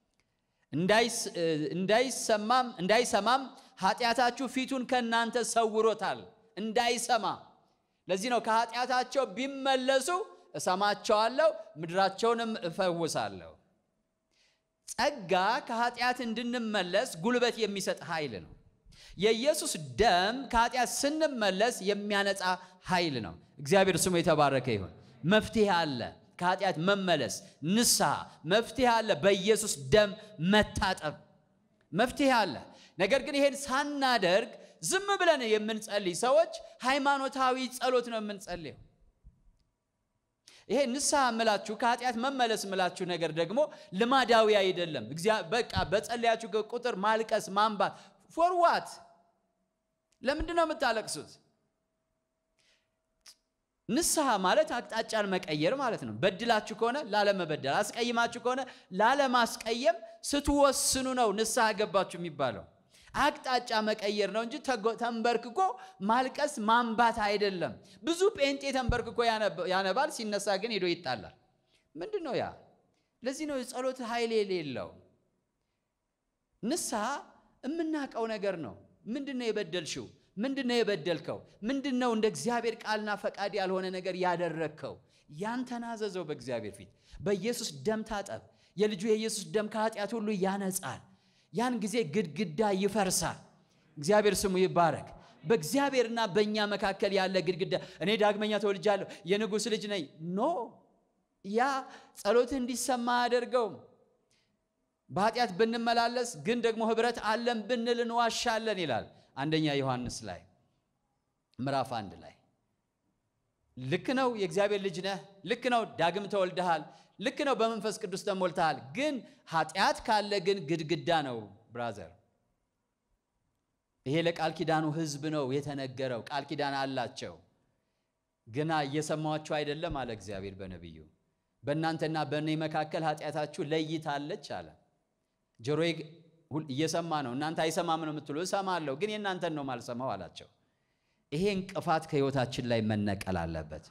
እንዳይሰማም እንዳይሰማም ኃጢአታችሁ ፊቱን ከእናንተ ሰውሮታል፣ እንዳይሰማ። ለዚህ ነው ከኃጢአታቸው ቢመለሱ እሰማቸዋለሁ፣ ምድራቸውንም እፈውሳለሁ። ጸጋ ከኃጢአት እንድንመለስ ጉልበት የሚሰጥ ኃይል ነው። የኢየሱስ ደም ከኃጢአት ስንመለስ የሚያነጻ ኃይል ነው። እግዚአብሔር ስሙ የተባረከ ይሁን። መፍትሄ አለ። ከኃጢአት መመለስ ንስሐ መፍትሄ አለ። በኢየሱስ ደም መታጠብ መፍትሄ አለ። ነገር ግን ይሄን ሳናደርግ ዝም ብለን የምንጸልይ ሰዎች ሃይማኖታዊ ጸሎት ነው የምንጸልየው። ይሄ ንስሐ ምላችሁ ከኃጢአት መመለስ ምላችሁ ነገር ደግሞ ልማዳዊ አይደለም። በቃ በጸለያችሁ ቁጥር ማልቀስ ማንባት ፎርዋት ለምንድን ነው የምታለቅሱት? ንስሐ ማለት አቅጣጫን መቀየር ማለት ነው። በድላችሁ ከሆነ ላለመበደል፣ አስቀይማችሁ ከሆነ ላለማስቀየም ስትወስኑ ነው ንስሐ ገባችሁ የሚባለው። አቅጣጫ መቀየር ነው እንጂ ተንበርክኮ ማልቀስ ማንባት አይደለም። ብዙ ጴንጤ ተንበርክኮ ያነባል፣ ሲነሳ ግን ሄዶ ይጣላል። ምንድን ነው ያ? ለዚህ ነው የጸሎት ኃይል የሌለው። ንስሐ የምናውቀው ነገር ነው። ምንድን ነው የበደልሽው? ምንድን ነው የበደልከው? ምንድን ነው እንደ እግዚአብሔር ቃልና ፈቃድ ያልሆነ ነገር ያደረግከው? ያን ተናዘዘው በእግዚአብሔር ፊት። በኢየሱስ ደም ታጠብ። የልጁ የኢየሱስ ደም ከኃጢአት ሁሉ ያነጻል። ያን ጊዜ ግድግዳ ይፈርሳል። እግዚአብሔር ስሙ ይባረክ። በእግዚአብሔርና በእኛ መካከል ያለ ግድግዳ እኔ ዳግመኛ ተወልጃለሁ የንጉሥ ልጅ ነኝ ኖ ያ ጸሎትህ እንዲሰማ አያደርገውም። በኃጢአት ብንመላለስ ግን ደግሞ ኅብረት አለን ብንል እንዋሻለን ይላል አንደኛ ዮሐንስ ላይ ምዕራፍ አንድ ላይ ልክ ነው። የእግዚአብሔር ልጅ ነህ። ልክ ነው። ዳግም ተወልደሃል። ልክ ነው። በመንፈስ ቅዱስ ተሞልተሃል። ግን ኃጢአት ካለ ግን ግድግዳ ነው ብራዘር። ይሄ ለቃል ኪዳኑ ሕዝብ ነው የተነገረው። ቃል ኪዳን አላቸው፣ ግና እየሰማችሁ አይደለም አለ እግዚአብሔር በነቢዩ። በእናንተና በእኔ መካከል ኃጢአታችሁ ለይታለች አለ። ጆሮዬ እየሰማ ነው፣ እናንተ አይሰማም ነው የምትሉ። እሰማለሁ፣ ግን የእናንተን ነው ማልሰማው አላቸው። ይሄ እንቅፋት ከሕይወታችን ላይ መነቀል አለበት።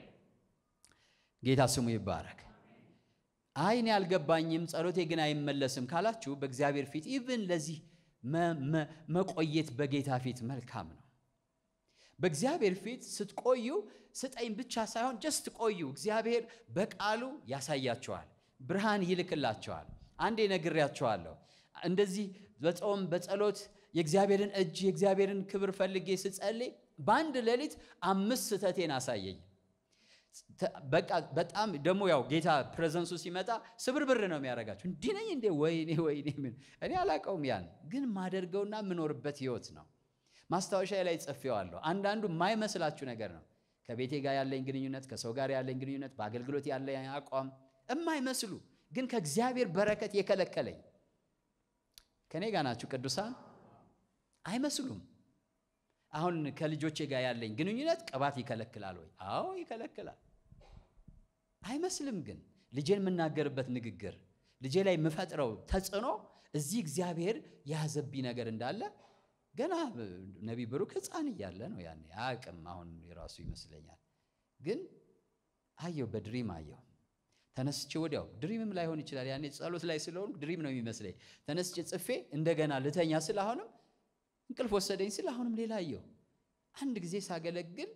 ጌታ ስሙ ይባረክ። አይ እኔ አልገባኝም፣ ጸሎቴ ግን አይመለስም ካላችሁ በእግዚአብሔር ፊት ኢቭን ለዚህ መቆየት በጌታ ፊት መልካም ነው። በእግዚአብሔር ፊት ስትቆዩ ስጠኝ ብቻ ሳይሆን ጀስት ቆዩ። እግዚአብሔር በቃሉ ያሳያቸዋል፣ ብርሃን ይልክላቸዋል። አንዴ ነግሬያቸዋለሁ። እንደዚህ በጾም በጸሎት የእግዚአብሔርን እጅ የእግዚአብሔርን ክብር ፈልጌ ስጸልይ በአንድ ሌሊት አምስት ስህተቴን አሳየኝ። በቃ በጣም ደግሞ ያው ጌታ ፕሬዘንሱ ሲመጣ ስብርብር ነው የሚያደርጋችሁ። እንዲህ ነኝ እንዴ? ወይኔ ወይኔ፣ ምን እኔ አላውቀውም። ያን ግን ማደርገውና የምኖርበት ህይወት ነው። ማስታወሻ ላይ ጽፌዋለሁ። አንዳንዱ የማይመስላችሁ ነገር ነው። ከቤቴ ጋር ያለኝ ግንኙነት፣ ከሰው ጋር ያለኝ ግንኙነት፣ በአገልግሎት ያለኝ አቋም የማይመስሉ ግን ከእግዚአብሔር በረከት የከለከለኝ ከእኔ ጋር ናችሁ ቅዱሳን? አይመስሉም። አሁን ከልጆቼ ጋር ያለኝ ግንኙነት ቅባት ይከለክላል ወይ? አዎ ይከለክላል። አይመስልም። ግን ልጄን የምናገርበት ንግግር፣ ልጄ ላይ የምፈጥረው ተጽዕኖ እዚህ እግዚአብሔር የያዘብኝ ነገር እንዳለ ገና ነቢይ ብሩክ ሕፃን እያለ ነው ያኔ አያውቅም። አሁን የራሱ ይመስለኛል። ግን አየው፣ በድሪም አየው። ተነስቼ ወዲያው ድሪምም ላይሆን ይችላል። ያኔ ጸሎት ላይ ስለሆኑ ድሪም ነው የሚመስለኝ። ተነስቼ ጽፌ እንደገና ልተኛ ስል አሁንም እንቅልፍ ወሰደኝ ስል አሁንም ሌላ አየው። አንድ ጊዜ ሳገለግል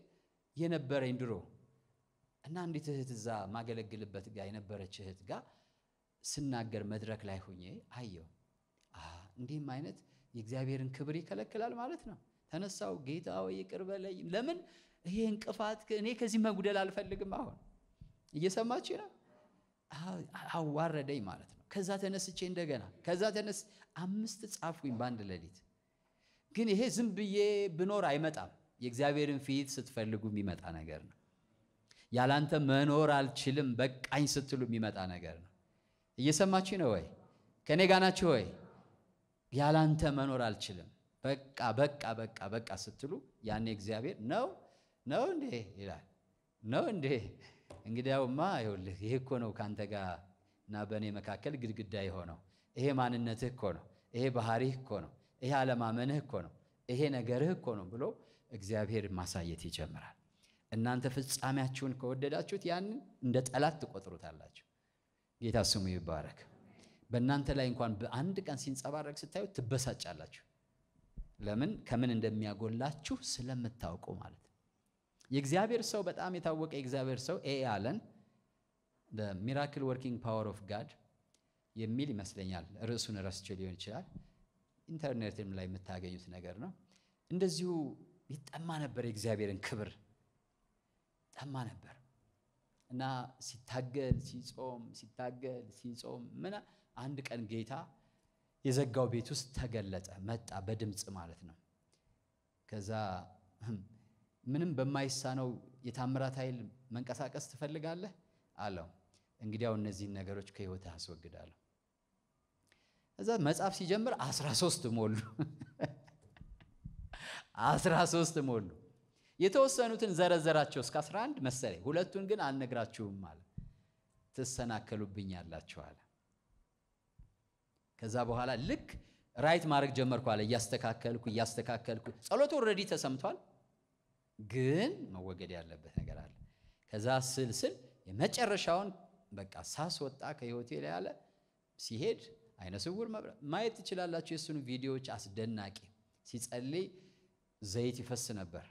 የነበረኝ ድሮ እና አንዲት እህት እዛ ማገለግልበት ጋር የነበረች እህት ጋር ስናገር መድረክ ላይ ሁኜ አየው። እንዲህም አይነት የእግዚአብሔርን ክብር ይከለክላል ማለት ነው። ተነሳው ጌታ ሆይ ይቅር በለኝ። ለምን ይሄ እንቅፋት እኔ ከዚህ መጉደል አልፈልግም። አሁን እየሰማችሁ ነው። አዋረደኝ ማለት ነው። ከዛ ተነስቼ እንደገና ከዛ ተነስ አምስት ጻፍኩኝ በአንድ ሌሊት። ግን ይሄ ዝም ብዬ ብኖር አይመጣም። የእግዚአብሔርን ፊት ስትፈልጉ የሚመጣ ነገር ነው። ያላንተ መኖር አልችልም በቃኝ ስትሉ የሚመጣ ነገር ነው። እየሰማችሁ ነው ወይ? ከእኔ ጋር ናችሁ ወይ? ያላንተ መኖር አልችልም በቃ በቃ በቃ በቃ ስትሉ ያኔ እግዚአብሔር ነው ነው እንዴ ይላል። ነው እንዴ እንግዲያውማ ይኸውልህ ይሄ እኮ ነው ከአንተ ጋር እና በእኔ መካከል ግድግዳ የሆነው ይሄ ማንነትህ እኮ ነው፣ ይሄ ባህሪህ እኮ ነው፣ ይሄ አለማመንህ እኮ ነው፣ ይሄ ነገርህ እኮ ነው ብሎ እግዚአብሔር ማሳየት ይጀምራል። እናንተ ፍጻሜያችሁን ከወደዳችሁት ያንን እንደ ጠላት ትቆጥሩታላችሁ። ጌታ ስሙ ይባረክ። በእናንተ ላይ እንኳን በአንድ ቀን ሲንጸባረቅ ስታዩ ትበሳጫላችሁ። ለምን? ከምን እንደሚያጎላችሁ ስለምታውቁ ማለት ነው። የእግዚአብሔር ሰው በጣም የታወቀ የእግዚአብሔር ሰው ኤ አለን ሚራክል ወርኪንግ ፓወር ኦፍ ጋድ የሚል ይመስለኛል። ርዕሱን ረስቼ ሊሆን ይችላል። ኢንተርኔትም ላይ የምታገኙት ነገር ነው። እንደዚሁ ይጠማ ነበር፣ የእግዚአብሔርን ክብር ጠማ ነበር እና ሲታገል ሲጾም ሲታገል ሲጾም ምን አንድ ቀን ጌታ የዘጋው ቤት ውስጥ ተገለጠ፣ መጣ በድምፅ ማለት ነው። ከዛ ምንም በማይሳነው የታምራት ኃይል መንቀሳቀስ ትፈልጋለህ አለው። እንግዲያው እነዚህን ነገሮች ከሕይወትህ አስወግዳለሁ። እዛ መጽሐፍ ሲጀምር አስራ ሶስት ሞሉ አስራ ሶስት ሞሉ። የተወሰኑትን ዘረዘራቸው እስከ 11 መሰለኝ። ሁለቱን ግን አልነግራችሁም አለ። ትሰናከሉብኛላችሁ አለ። ከዛ በኋላ ልክ ራይት ማድረግ ጀመርኩ አለ። እያስተካከልኩ እያስተካከልኩ ጸሎቱ ኦልሬዲ ተሰምቷል፣ ግን መወገድ ያለበት ነገር አለ። ከዛ ስል ስል የመጨረሻውን በቃ ሳስወጣ ከህይወቴ ላይ አለ ሲሄድ አይነ ስውር መብራት ማየት ትችላላችሁ። የእሱን ቪዲዮዎች አስደናቂ ሲጸልይ ዘይት ይፈስ ነበር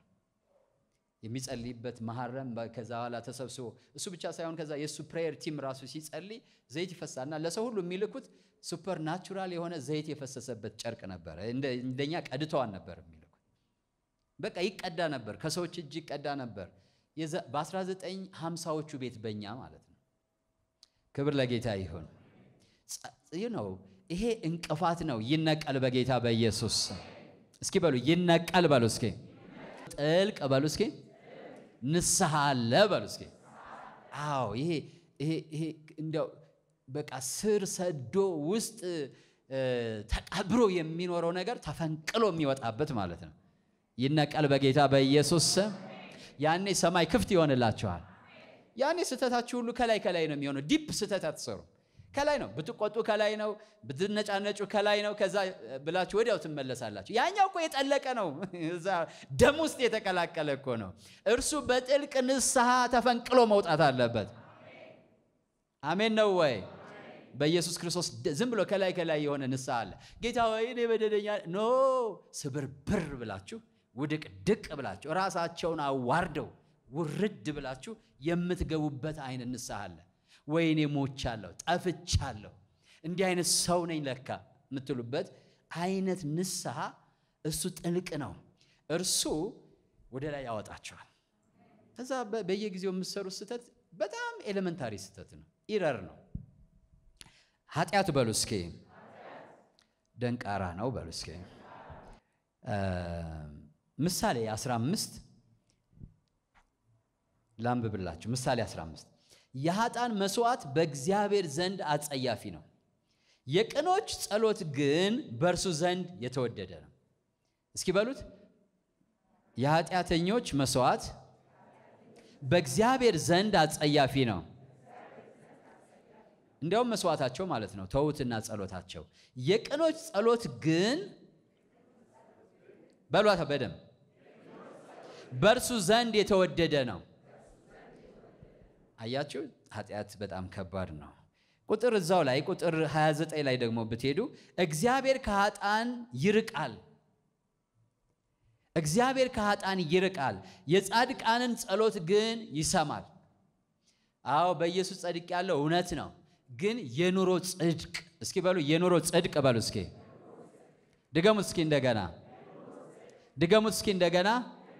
የሚጸልይበት መሐረም ከዛ በኋላ ተሰብስቦ እሱ ብቻ ሳይሆን ከዛ የእሱ ፕሬየር ቲም ራሱ ሲጸልይ ዘይት ይፈሳል እና ለሰው ሁሉ የሚልኩት ሱፐር ናቹራል የሆነ ዘይት የፈሰሰበት ጨርቅ ነበረ። እንደኛ ቀድተዋን ነበር የሚልኩት። በቃ ይቀዳ ነበር፣ ከሰዎች እጅ ይቀዳ ነበር። በ1950ዎቹ ቤት በእኛ ማለት ነው። ክብር ለጌታ ይሁን። ነው ይሄ እንቅፋት ነው። ይነቀል በጌታ በኢየሱስ እስኪ በሉ ይነቀል በሉ እስኪ ጥልቅ በሉ እስኪ ንስሐ አለ በሉ እስኪ። አዎ ይሄ ይሄ ይሄ እንዲያው በቃ ስር ሰዶ ውስጥ ተቀብሮ የሚኖረው ነገር ተፈንቅሎ የሚወጣበት ማለት ነው። ይነቀል በጌታ በኢየሱስ ስም። ያኔ ሰማይ ክፍት ይሆንላችኋል። ያኔ ስህተታችሁ ሁሉ ከላይ ከላይ ነው የሚሆነው። ዲፕ ስህተት አትሰሩ። ከላይ ነው ብትቆጡ፣ ከላይ ነው ብትነጫነጩ፣ ከላይ ነው። ከዛ ብላችሁ ወዲያው ትመለሳላችሁ። ያኛው እኮ የጠለቀ ነው፣ እዛ ደም ውስጥ የተቀላቀለ እኮ ነው። እርሱ በጥልቅ ንስሐ ተፈንቅሎ መውጣት አለበት። አሜን ነው ወይ? በኢየሱስ ክርስቶስ ዝም ብሎ ከላይ ከላይ የሆነ ንስሐ አለ። ጌታ ወይ እኔ በደለኛ ኖ ስብርብር ብላችሁ ውድቅ ድቅ ብላችሁ ራሳቸውን አዋርደው ውርድ ብላችሁ የምትገቡበት አይነት ንስሐ አለ። ወይኔ ሞቻለሁ፣ ጠፍቻለሁ፣ እንዲህ አይነት ሰው ነኝ ለካ የምትሉበት አይነት ንስሐ እሱ ጥልቅ ነው። እርሱ ወደ ላይ ያወጣቸዋል። ከዛ በየጊዜው የምትሰሩት ስህተት በጣም ኤሌመንታሪ ስህተት ነው፣ ኢረር ነው። ኃጢአት በሉ እስኪ፣ ደንቃራ ነው በሉ እስኪ። ምሳሌ 15 ላንብብላችሁ። ምሳሌ 15 የኃጥአን መስዋዕት በእግዚአብሔር ዘንድ አጸያፊ ነው፣ የቅኖች ጸሎት ግን በእርሱ ዘንድ የተወደደ ነው። እስኪ በሉት የኃጢአተኞች መስዋዕት በእግዚአብሔር ዘንድ አጸያፊ ነው። እንዲያውም መስዋዕታቸው ማለት ነው፣ ተዉትና ጸሎታቸው። የቅኖች ጸሎት ግን በሏታ በደም በእርሱ ዘንድ የተወደደ ነው። አያችሁ፣ ኃጢአት በጣም ከባድ ነው። ቁጥር እዛው ላይ ቁጥር 29 ላይ ደግሞ ብትሄዱ እግዚአብሔር ከኃጥአን ይርቃል፣ እግዚአብሔር ከኃጥአን ይርቃል፣ የጻድቃንን ጸሎት ግን ይሰማል። አዎ በኢየሱስ ጸድቅ ያለው እውነት ነው። ግን የኑሮ ጽድቅ እስኪ በሉ የኑሮ ጽድቅ በሉ እስኪ ድገሙት እስኪ እንደገና ድገሙት እስኪ እንደገና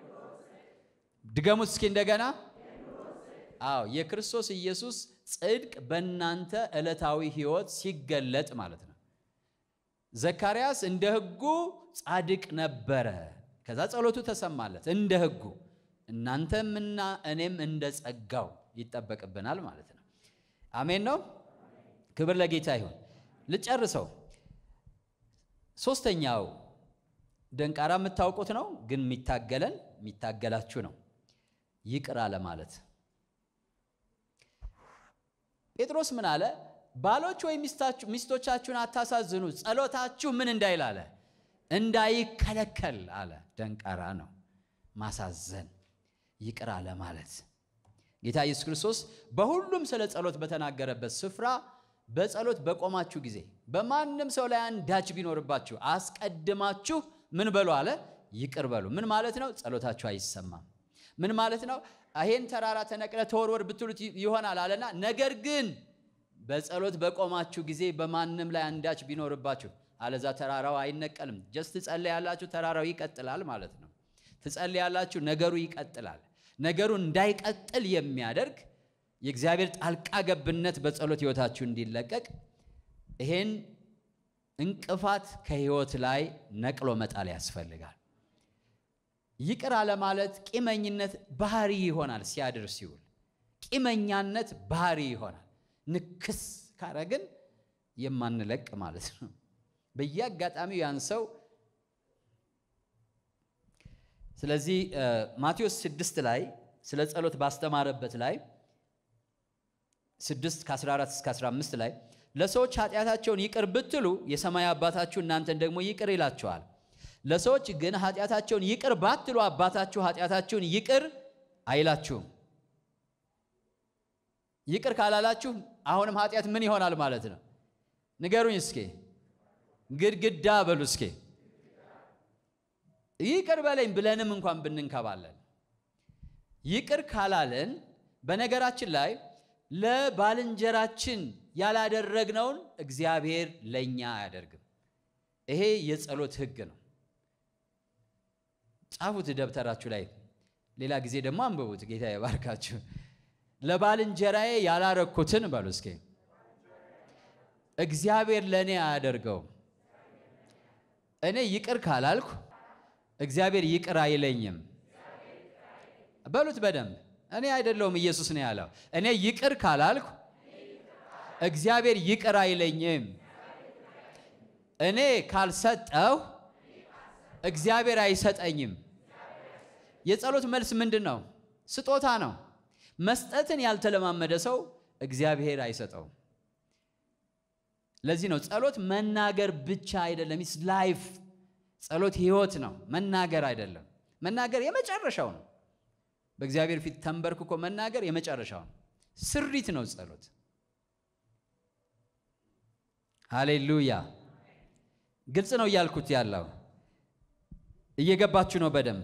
ድገሙት እስኪ እንደገና አዎ የክርስቶስ ኢየሱስ ጽድቅ በእናንተ ዕለታዊ ሕይወት ሲገለጥ ማለት ነው። ዘካርያስ እንደ ሕጉ ጻድቅ ነበረ። ከዛ ጸሎቱ ተሰማለት እንደ ሕጉ። እናንተምና እኔም እንደ ጸጋው ይጠበቅብናል ማለት ነው። አሜን ነው። ክብር ለጌታ ይሁን። ልጨርሰው። ሶስተኛው ደንቃራ የምታውቁት ነው፣ ግን የሚታገለን የሚታገላችሁ ነው። ይቅር አለ ማለት ጴጥሮስ ምን አለ? ባሎች ወይ ሚስቶቻችሁን አታሳዝኑ፣ ጸሎታችሁ ምን እንዳይል አለ እንዳይከለከል አለ። ደንቃራ ነው ማሳዘን፣ ይቅር አለ ማለት። ጌታ ኢየሱስ ክርስቶስ በሁሉም ስለ ጸሎት በተናገረበት ስፍራ በጸሎት በቆማችሁ ጊዜ በማንም ሰው ላይ አንዳች ቢኖርባችሁ አስቀድማችሁ ምን በሉ አለ? ይቅር በሉ። ምን ማለት ነው? ጸሎታችሁ አይሰማም። ምን ማለት ነው? ይሄን ተራራ ተነቅለ ተወርወር ብትሉት ይሆናል አለና፣ ነገር ግን በጸሎት በቆማችሁ ጊዜ በማንም ላይ አንዳች ቢኖርባችሁ፣ አለዛ ተራራው አይነቀልም። ጀስት ትጸልያላችሁ፣ ተራራው ይቀጥላል ማለት ነው። ትጸልያላችሁ፣ ነገሩ ይቀጥላል። ነገሩ እንዳይቀጥል የሚያደርግ የእግዚአብሔር ጣልቃ ገብነት በጸሎት ሕይወታችሁ እንዲለቀቅ ይሄን እንቅፋት ከሕይወት ላይ ነቅሎ መጣል ያስፈልጋል። ይቅር አለ ማለት ቂመኝነት ባህሪ ይሆናል። ሲያድር ሲውል ቂመኛነት ባህሪ ይሆናል። ንክስ ካረግን የማንለቅ ማለት ነው። በየአጋጣሚው ያን ሰው ስለዚህ ማቴዎስ ስድስት ላይ ስለ ጸሎት ባስተማረበት ላይ ስድስት ከ14 እስከ 15 ላይ ለሰዎች ኃጢአታቸውን ይቅር ብትሉ የሰማይ አባታችሁ እናንተን ደግሞ ይቅር ይላችኋል። ለሰዎች ግን ኃጢአታቸውን ይቅር ባትሉ አባታችሁ ኃጢአታችሁን ይቅር አይላችሁም። ይቅር ካላላችሁ አሁንም ኃጢአት ምን ይሆናል ማለት ነው? ንገሩኝ እስኪ። ግድግዳ በሉ እስኪ። ይቅር በለኝ ብለንም እንኳን ብንንከባለን ይቅር ካላለን በነገራችን ላይ ለባልንጀራችን ያላደረግነውን እግዚአብሔር ለእኛ አያደርግም። ይሄ የጸሎት ሕግ ነው። ጻፉት ደብተራችሁ ላይ፣ ሌላ ጊዜ ደግሞ አንብቡት። ጌታ የባርካችሁ። ለባልንጀራዬ ያላረኩትን በሉ እስኪ እግዚአብሔር ለእኔ አያደርገውም። እኔ ይቅር ካላልኩ እግዚአብሔር ይቅር አይለኝም። በሉት በደንብ እኔ አይደለሁም ኢየሱስ ነው ያለው። እኔ ይቅር ካላልኩ እግዚአብሔር ይቅር አይለኝም። እኔ ካልሰጠው እግዚአብሔር አይሰጠኝም። የጸሎት መልስ ምንድን ነው? ስጦታ ነው። መስጠትን ያልተለማመደ ሰው እግዚአብሔር አይሰጠውም። ለዚህ ነው ጸሎት መናገር ብቻ አይደለም። ኢስ ላይፍ ጸሎት ህይወት ነው፣ መናገር አይደለም። መናገር የመጨረሻው ነው። በእግዚአብሔር ፊት ተንበርክኮ መናገር የመጨረሻው ነው። ስሪት ነው ጸሎት። ሃሌሉያ። ግልጽ ነው እያልኩት ያለው እየገባችሁ ነው በደንብ።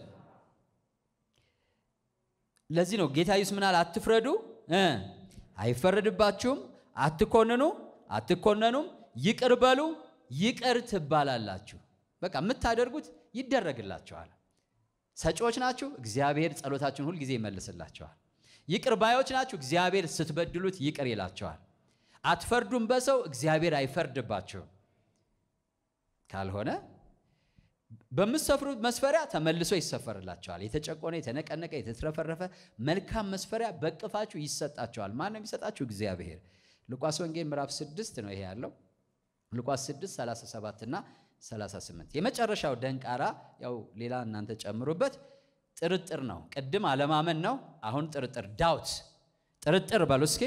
ለዚህ ነው ጌታ ኢየሱስ ምናል አትፍረዱ እ አይፈረድባችሁም፣ አትኮንኑ፣ አትኮነኑም፣ ይቅር በሉ፣ ይቅር ትባላላችሁ። በቃ የምታደርጉት ይደረግላችኋል። ሰጪዎች ናችሁ፣ እግዚአብሔር ጸሎታችሁን ሁልጊዜ ይመልስላችኋል። ይቅር ባዮች ናችሁ፣ እግዚአብሔር ስትበድሉት ይቅር ይላችኋል። አትፈርዱም በሰው እግዚአብሔር አይፈርድባችሁም። ካልሆነ በምትሰፍሩት መስፈሪያ ተመልሶ ይሰፈርላችኋል። የተጨቆነ፣ የተነቀነቀ፣ የተትረፈረፈ መልካም መስፈሪያ በቅፋችሁ ይሰጣችኋል። ማን ነው የሚሰጣችሁ? እግዚአብሔር። ሉቃስ ወንጌል ምዕራፍ 6 ነው ይሄ ያለው ሉቃስ 6 37 እና 38 የመጨረሻው ደንቃራ ያው ሌላ እናንተ ጨምሩበት ጥርጥር ነው። ቅድም አለማመን ነው። አሁን ጥርጥር ዳውት ጥርጥር በሉ እስኪ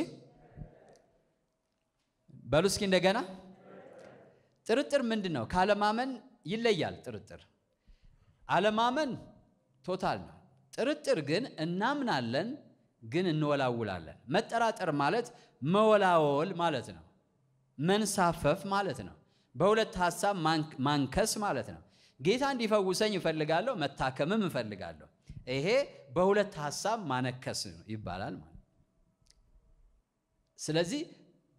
በሉ እስኪ እንደገና ጥርጥር ምንድን ነው? ካለማመን ይለያል። ጥርጥር አለማመን ቶታል ነው። ጥርጥር ግን እናምናለን፣ ግን እንወላውላለን። መጠራጠር ማለት መወላወል ማለት ነው። መንሳፈፍ ማለት ነው። በሁለት ሀሳብ ማንከስ ማለት ነው። ጌታ እንዲፈውሰኝ እፈልጋለሁ፣ መታከምም እፈልጋለሁ። ይሄ በሁለት ሀሳብ ማነከስ ይባላል ማለት። ስለዚህ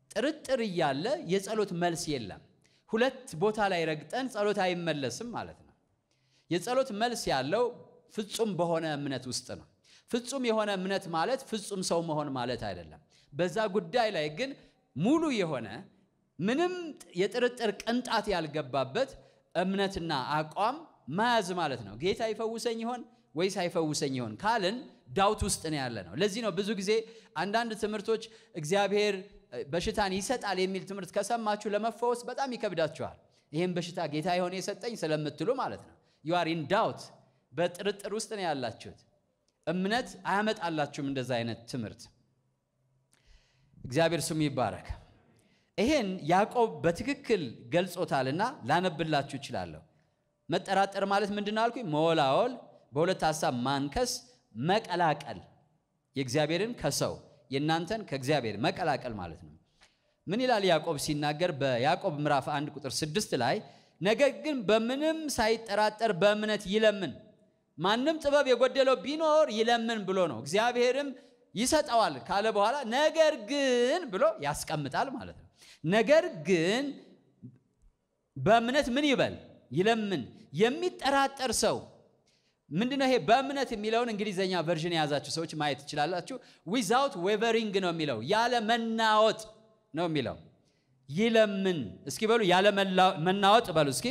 ጥርጥር እያለ የጸሎት መልስ የለም። ሁለት ቦታ ላይ ረግጠን ጸሎት አይመለስም ማለት ነው። የጸሎት መልስ ያለው ፍጹም በሆነ እምነት ውስጥ ነው። ፍጹም የሆነ እምነት ማለት ፍጹም ሰው መሆን ማለት አይደለም። በዛ ጉዳይ ላይ ግን ሙሉ የሆነ ምንም የጥርጥር ቅንጣት ያልገባበት እምነትና አቋም መያዝ ማለት ነው። ጌታ ይፈውሰኝ ይሆን ወይስ አይፈውሰኝ ይሆን ካልን ዳውት ውስጥ ነው ያለ ነው። ለዚህ ነው ብዙ ጊዜ አንዳንድ ትምህርቶች እግዚአብሔር በሽታን ይሰጣል የሚል ትምህርት ከሰማችሁ ለመፈወስ በጣም ይከብዳችኋል። ይህም በሽታ ጌታ የሆነ የሰጠኝ ስለምትሉ ማለት ነው። ዩ አር ኢን ዳውት፣ በጥርጥር ውስጥ ነው ያላችሁት። እምነት አያመጣላችሁም እንደዛ አይነት ትምህርት። እግዚአብሔር ስሙ ይባረክ። ይሄን ያዕቆብ በትክክል ገልጾታልና ላነብላችሁ እችላለሁ። መጠራጠር ማለት ምንድን ነው አልኩኝ? መወላወል፣ በሁለት ሀሳብ ማንከስ፣ መቀላቀል፣ የእግዚአብሔርን ከሰው የእናንተን ከእግዚአብሔር መቀላቀል ማለት ነው። ምን ይላል ያዕቆብ ሲናገር በያዕቆብ ምዕራፍ 1 ቁጥር 6 ላይ ነገር ግን በምንም ሳይጠራጠር በእምነት ይለምን፣ ማንም ጥበብ የጎደለው ቢኖር ይለምን ብሎ ነው። እግዚአብሔርም ይሰጠዋል ካለ በኋላ ነገር ግን ብሎ ያስቀምጣል ማለት ነው። ነገር ግን በእምነት ምን ይበል ይለምን። የሚጠራጠር ሰው ምንድነው? ይሄ በእምነት የሚለውን እንግሊዘኛ ቨርዥን የያዛችሁ ሰዎች ማየት ትችላላችሁ። ዊዛውት ዌቨሪንግ ነው የሚለው ያለ መናወጥ ነው የሚለው። ይለምን እስኪ በሉ ያለ መናወጥ በሉ እስኪ።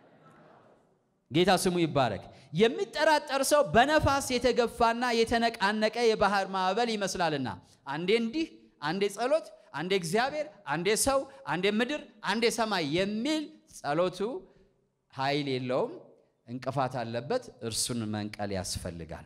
ጌታ ስሙ ይባረክ። የሚጠራጠር ሰው በነፋስ የተገፋና የተነቃነቀ የባህር ማዕበል ይመስላልና አንዴ እንዲህ፣ አንዴ ጸሎት፣ አንዴ እግዚአብሔር፣ አንዴ ሰው፣ አንዴ ምድር፣ አንዴ ሰማይ የሚል ጸሎቱ ኃይል የለውም፣ እንቅፋት አለበት። እርሱን መንቀል ያስፈልጋል።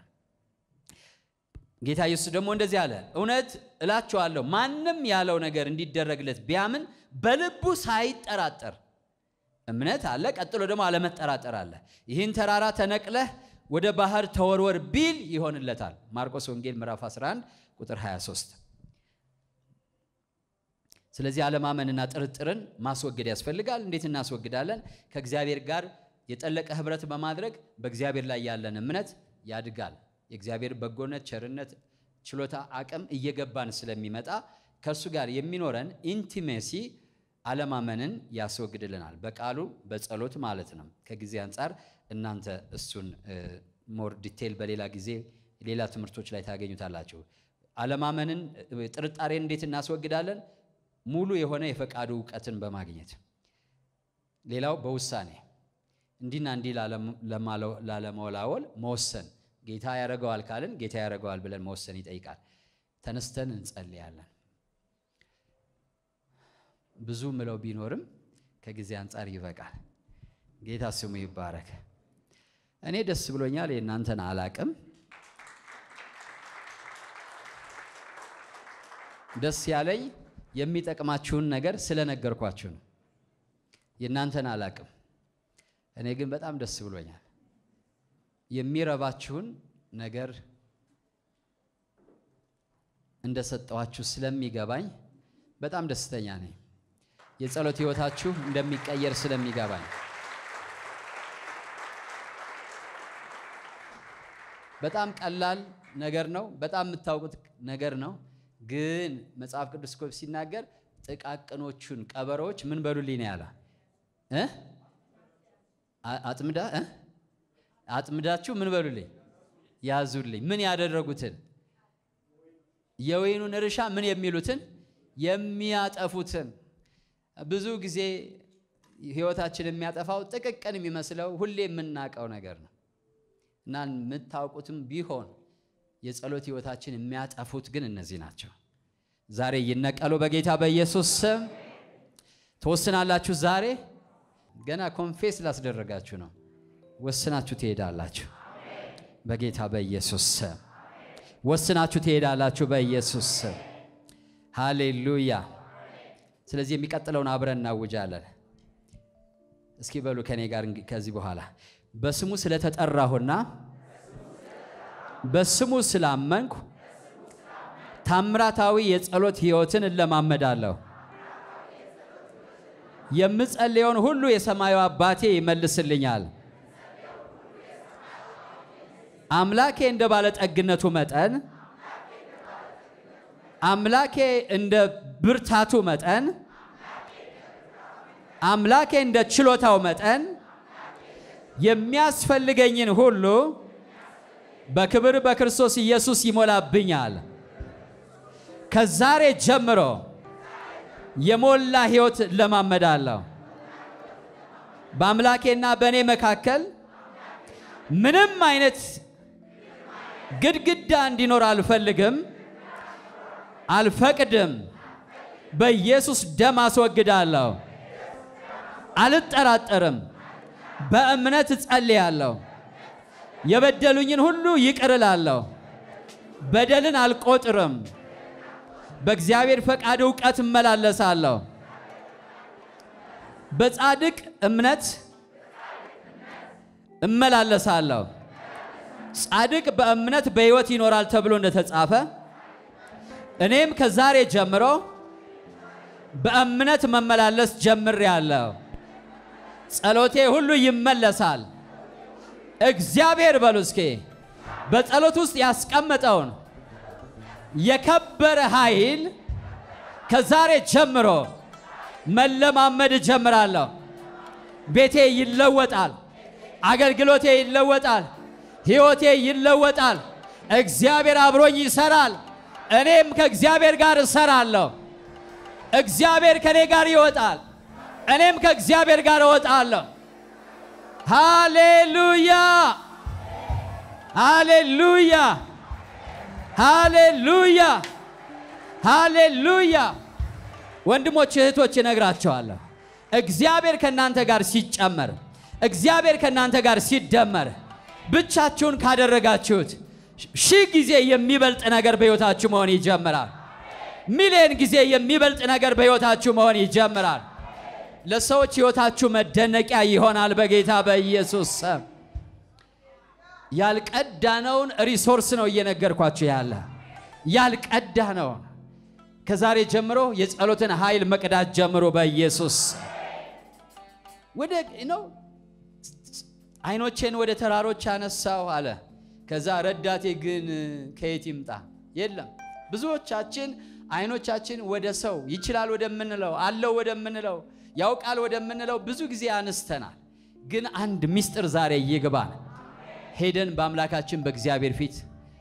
ጌታ ኢየሱስ ደግሞ እንደዚህ አለ፣ እውነት እላችኋለሁ ማንም ያለው ነገር እንዲደረግለት ቢያምን በልቡ ሳይጠራጠር እምነት አለ። ቀጥሎ ደግሞ አለመጠራጠር አለ። ይህን ተራራ ተነቅለህ ወደ ባህር ተወርወር ቢል ይሆንለታል። ማርቆስ ወንጌል ምዕራፍ 11 ቁጥር 23። ስለዚህ አለማመንና ጥርጥርን ማስወገድ ያስፈልጋል። እንዴት እናስወግዳለን? ከእግዚአብሔር ጋር የጠለቀ ህብረት በማድረግ በእግዚአብሔር ላይ ያለን እምነት ያድጋል። የእግዚአብሔር በጎነት፣ ቸርነት፣ ችሎታ፣ አቅም እየገባን ስለሚመጣ ከእሱ ጋር የሚኖረን ኢንቲሜሲ አለማመንን ያስወግድልናል። በቃሉ በጸሎት ማለት ነው። ከጊዜ አንጻር እናንተ እሱን ሞር ዲቴይል በሌላ ጊዜ ሌላ ትምህርቶች ላይ ታገኙታላችሁ። አለማመንን ጥርጣሬን እንዴት እናስወግዳለን? ሙሉ የሆነ የፈቃዱ እውቀትን በማግኘት ሌላው በውሳኔ እንዲና እንዲህ ላለመወላወል መወሰን። ጌታ ያደርገዋል ካልን ጌታ ያደርገዋል ብለን መወሰን ይጠይቃል። ተነስተን እንጸልያለን። ብዙ ምለው ቢኖርም ከጊዜ አንጻር ይበቃል። ጌታ ስሙ ይባረክ። እኔ ደስ ብሎኛል። የእናንተን አላቅም። ደስ ያለኝ የሚጠቅማችሁን ነገር ስለነገርኳችሁ ነው። የእናንተን አላቅም። እኔ ግን በጣም ደስ ብሎኛል። የሚረባችሁን ነገር እንደሰጠኋችሁ ስለሚገባኝ በጣም ደስተኛ ነኝ። የጸሎት ሕይወታችሁ እንደሚቀየር ስለሚገባኝ በጣም ቀላል ነገር ነው። በጣም የምታውቁት ነገር ነው። ግን መጽሐፍ ቅዱስ እኮ ሲናገር ጥቃቅኖቹን ቀበሮዎች ምን በሉልኝ ነው ያለ እ አጥምዳ እ አጥምዳችሁ ምን በሉልኝ ያዙልኝ። ምን ያደረጉትን የወይኑን እርሻ ምን የሚሉትን የሚያጠፉትን ብዙ ጊዜ ህይወታችን የሚያጠፋው ጥቅቅን የሚመስለው ሁሌ የምናውቀው ነገር ነው እና የምታውቁትም ቢሆን የጸሎት ህይወታችን የሚያጠፉት ግን እነዚህ ናቸው። ዛሬ ይነቀሉ በጌታ በኢየሱስ ስም። ትወስናላችሁ። ዛሬ ገና ኮንፌስ ላስደረጋችሁ ነው። ወስናችሁ ትሄዳላችሁ በጌታ በኢየሱስ ስም። ወስናችሁ ትሄዳላችሁ በኢየሱስ ስም። ሃሌሉያ። ስለዚህ የሚቀጥለውን አብረን እናውጃለን። እስኪ በሉ ከኔ ጋር ከዚህ በኋላ በስሙ ስለተጠራሁና በስሙ ስላመንኩ ታምራታዊ የጸሎት ህይወትን እለማመዳለሁ። የምጸልየውን ሁሉ የሰማዩ አባቴ ይመልስልኛል። አምላኬ እንደ ባለጠግነቱ መጠን አምላኬ እንደ ብርታቱ መጠን አምላኬ እንደ ችሎታው መጠን የሚያስፈልገኝን ሁሉ በክብር በክርስቶስ ኢየሱስ ይሞላብኛል። ከዛሬ ጀምሮ የሞላ ሕይወት ለማመዳለሁ። በአምላኬና በእኔ መካከል ምንም አይነት ግድግዳ እንዲኖር አልፈልግም፣ አልፈቅድም። በኢየሱስ ደም አስወግዳለሁ። አልጠራጠርም። በእምነት እጸልያለሁ። የበደሉኝን ሁሉ ይቅር እላለሁ። በደልን አልቆጥርም። በእግዚአብሔር ፈቃድ እውቀት እመላለሳለሁ። በጻድቅ እምነት እመላለሳለሁ። ጻድቅ በእምነት በሕይወት ይኖራል ተብሎ እንደተጻፈ እኔም ከዛሬ ጀምሮ በእምነት መመላለስ ጀምሬአለሁ። ጸሎቴ ሁሉ ይመለሳል። እግዚአብሔር በሉ እስኪ በጸሎት ውስጥ ያስቀመጠውን የከበረ ኃይል ከዛሬ ጀምሮ መለማመድ እጀምራለሁ። ቤቴ ይለወጣል። አገልግሎቴ ይለወጣል። ሕይወቴ ይለወጣል። እግዚአብሔር አብሮኝ ይሰራል። እኔም ከእግዚአብሔር ጋር እሰራለሁ። እግዚአብሔር ከእኔ ጋር ይወጣል። እኔም ከእግዚአብሔር ጋር እወጣለሁ። ሃሌሉያ ሃሌሉያ ሃሌሉያ ሃሌሉያ። ወንድሞች እህቶች እነግራቸዋለሁ። እግዚአብሔር ከእናንተ ጋር ሲጨመር፣ እግዚአብሔር ከእናንተ ጋር ሲደመር፣ ብቻችሁን ካደረጋችሁት ሺህ ጊዜ የሚበልጥ ነገር በሕይወታችሁ መሆን ይጀምራል። ሚሊዮን ጊዜ የሚበልጥ ነገር በሕይወታችሁ መሆን ይጀምራል። ለሰዎች ሕይወታችሁ መደነቂያ ይሆናል። በጌታ በኢየሱስ ስም ያልቀዳነውን ሪሶርስ ነው እየነገርኳችሁ ያለ ያልቀዳነውን ከዛሬ ጀምሮ የጸሎትን ኃይል መቅዳት ጀምሮ በኢየሱስ ወደ ነው አይኖቼን ወደ ተራሮች አነሳው አለ። ከዛ ረዳቴ ግን ከየት ይምጣ? የለም። ብዙዎቻችን አይኖቻችን ወደ ሰው ይችላል ወደምንለው አለው ወደምንለው ያውቃል ወደምንለው ብዙ ጊዜ አነስተናል። ግን አንድ ምስጢር ዛሬ ይግባል። ሄደን በአምላካችን በእግዚአብሔር ፊት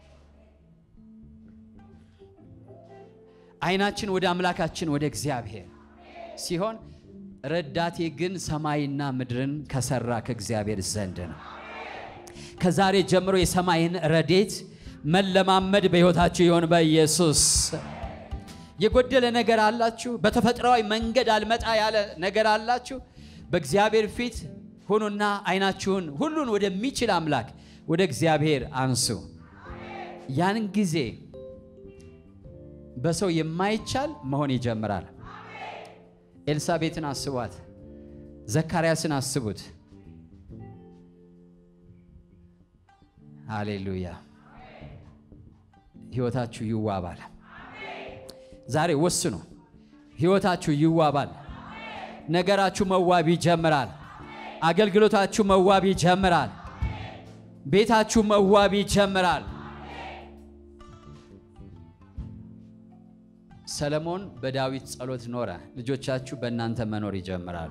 አይናችን ወደ አምላካችን ወደ እግዚአብሔር ሲሆን ረዳቴ ግን ሰማይና ምድርን ከሰራ ከእግዚአብሔር ዘንድ ነው። ከዛሬ ጀምሮ የሰማይን ረዴት መለማመድ በሕይወታችሁ ይሆን በኢየሱስ የጎደለ ነገር አላችሁ? በተፈጥሯዊ መንገድ አልመጣ ያለ ነገር አላችሁ? በእግዚአብሔር ፊት ሁኑና አይናችሁን ሁሉን ወደሚችል አምላክ ወደ እግዚአብሔር አንሱ። ያን ጊዜ በሰው የማይቻል መሆን ይጀምራል። ኤልሳቤትን አስቧት፣ ዘካርያስን አስቡት። ሃሌሉያ! ሕይወታችሁ ይዋባል። ዛሬ ወስኑ። ሕይወታችሁ ይዋባል። ነገራችሁ መዋብ ይጀምራል። አገልግሎታችሁ መዋብ ይጀምራል። ቤታችሁ መዋብ ይጀምራል። ሰለሞን በዳዊት ጸሎት ኖረ። ልጆቻችሁ በእናንተ መኖር ይጀምራሉ።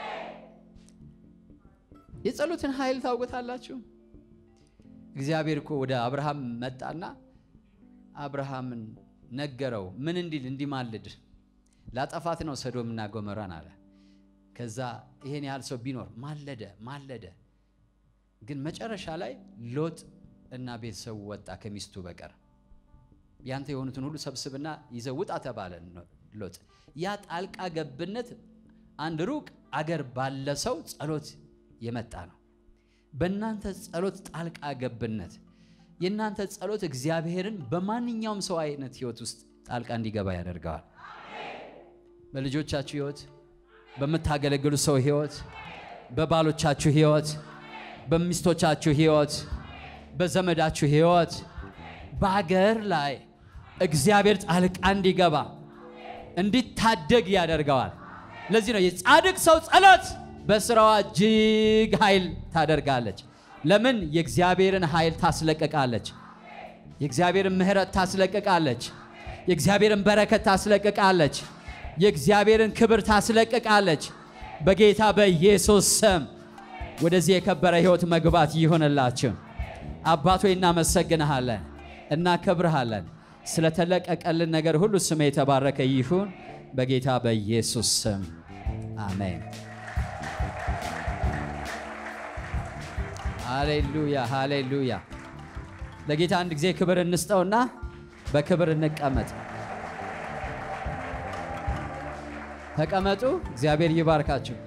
የጸሎትን ኃይል ታውቁታላችሁ። እግዚአብሔር እኮ ወደ አብርሃም መጣና አብርሃምን ነገረው። ምን እንዲል እንዲማልድ ላጠፋት ነው ሰዶምና ጎመራን አለ። ከዛ ይሄን ያህል ሰው ቢኖር ማለደ ማለደ። ግን መጨረሻ ላይ ሎጥ እና ቤተሰቡ ወጣ ከሚስቱ በቀር ያንተ የሆኑትን ሁሉ ሰብስብና ይዘህ ውጣ ተባለ። ሎጥ ያ ጣልቃ ገብነት አንድ ሩቅ አገር ባለ ሰው ጸሎት የመጣ ነው። በእናንተ ጸሎት ጣልቃ ገብነት የእናንተ ጸሎት እግዚአብሔርን በማንኛውም ሰው አይነት ህይወት ውስጥ ጣልቃ እንዲገባ ያደርገዋል። በልጆቻችሁ ህይወት፣ በምታገለግሉ ሰው ህይወት፣ በባሎቻችሁ ህይወት፣ በሚስቶቻችሁ ህይወት፣ በዘመዳችሁ ህይወት፣ በአገር ላይ እግዚአብሔር ጣልቃ እንዲገባ እንዲታደግ ያደርገዋል። ለዚህ ነው የጻድቅ ሰው ጸሎት በስራዋ እጅግ ኃይል ታደርጋለች። ለምን? የእግዚአብሔርን ኃይል ታስለቅቃለች። የእግዚአብሔርን ምሕረት ታስለቅቃለች። የእግዚአብሔርን በረከት ታስለቅቃለች። የእግዚአብሔርን ክብር ታስለቅቃለች። በጌታ በኢየሱስ ስም ወደዚህ የከበረ ሕይወት መግባት ይሆንላችሁ። አባቶ እናመሰግንሃለን፣ እናከብርሃለን። ስለተለቀቀልን ነገር ሁሉ ስም የተባረከ ይሁን በጌታ በኢየሱስ ስም አሜን። ሃሌሉያ ሃሌሉያ። ለጌታ አንድ ጊዜ ክብር እንስጠውና በክብር እንቀመጥ። ተቀመጡ። እግዚአብሔር ይባርካችሁ።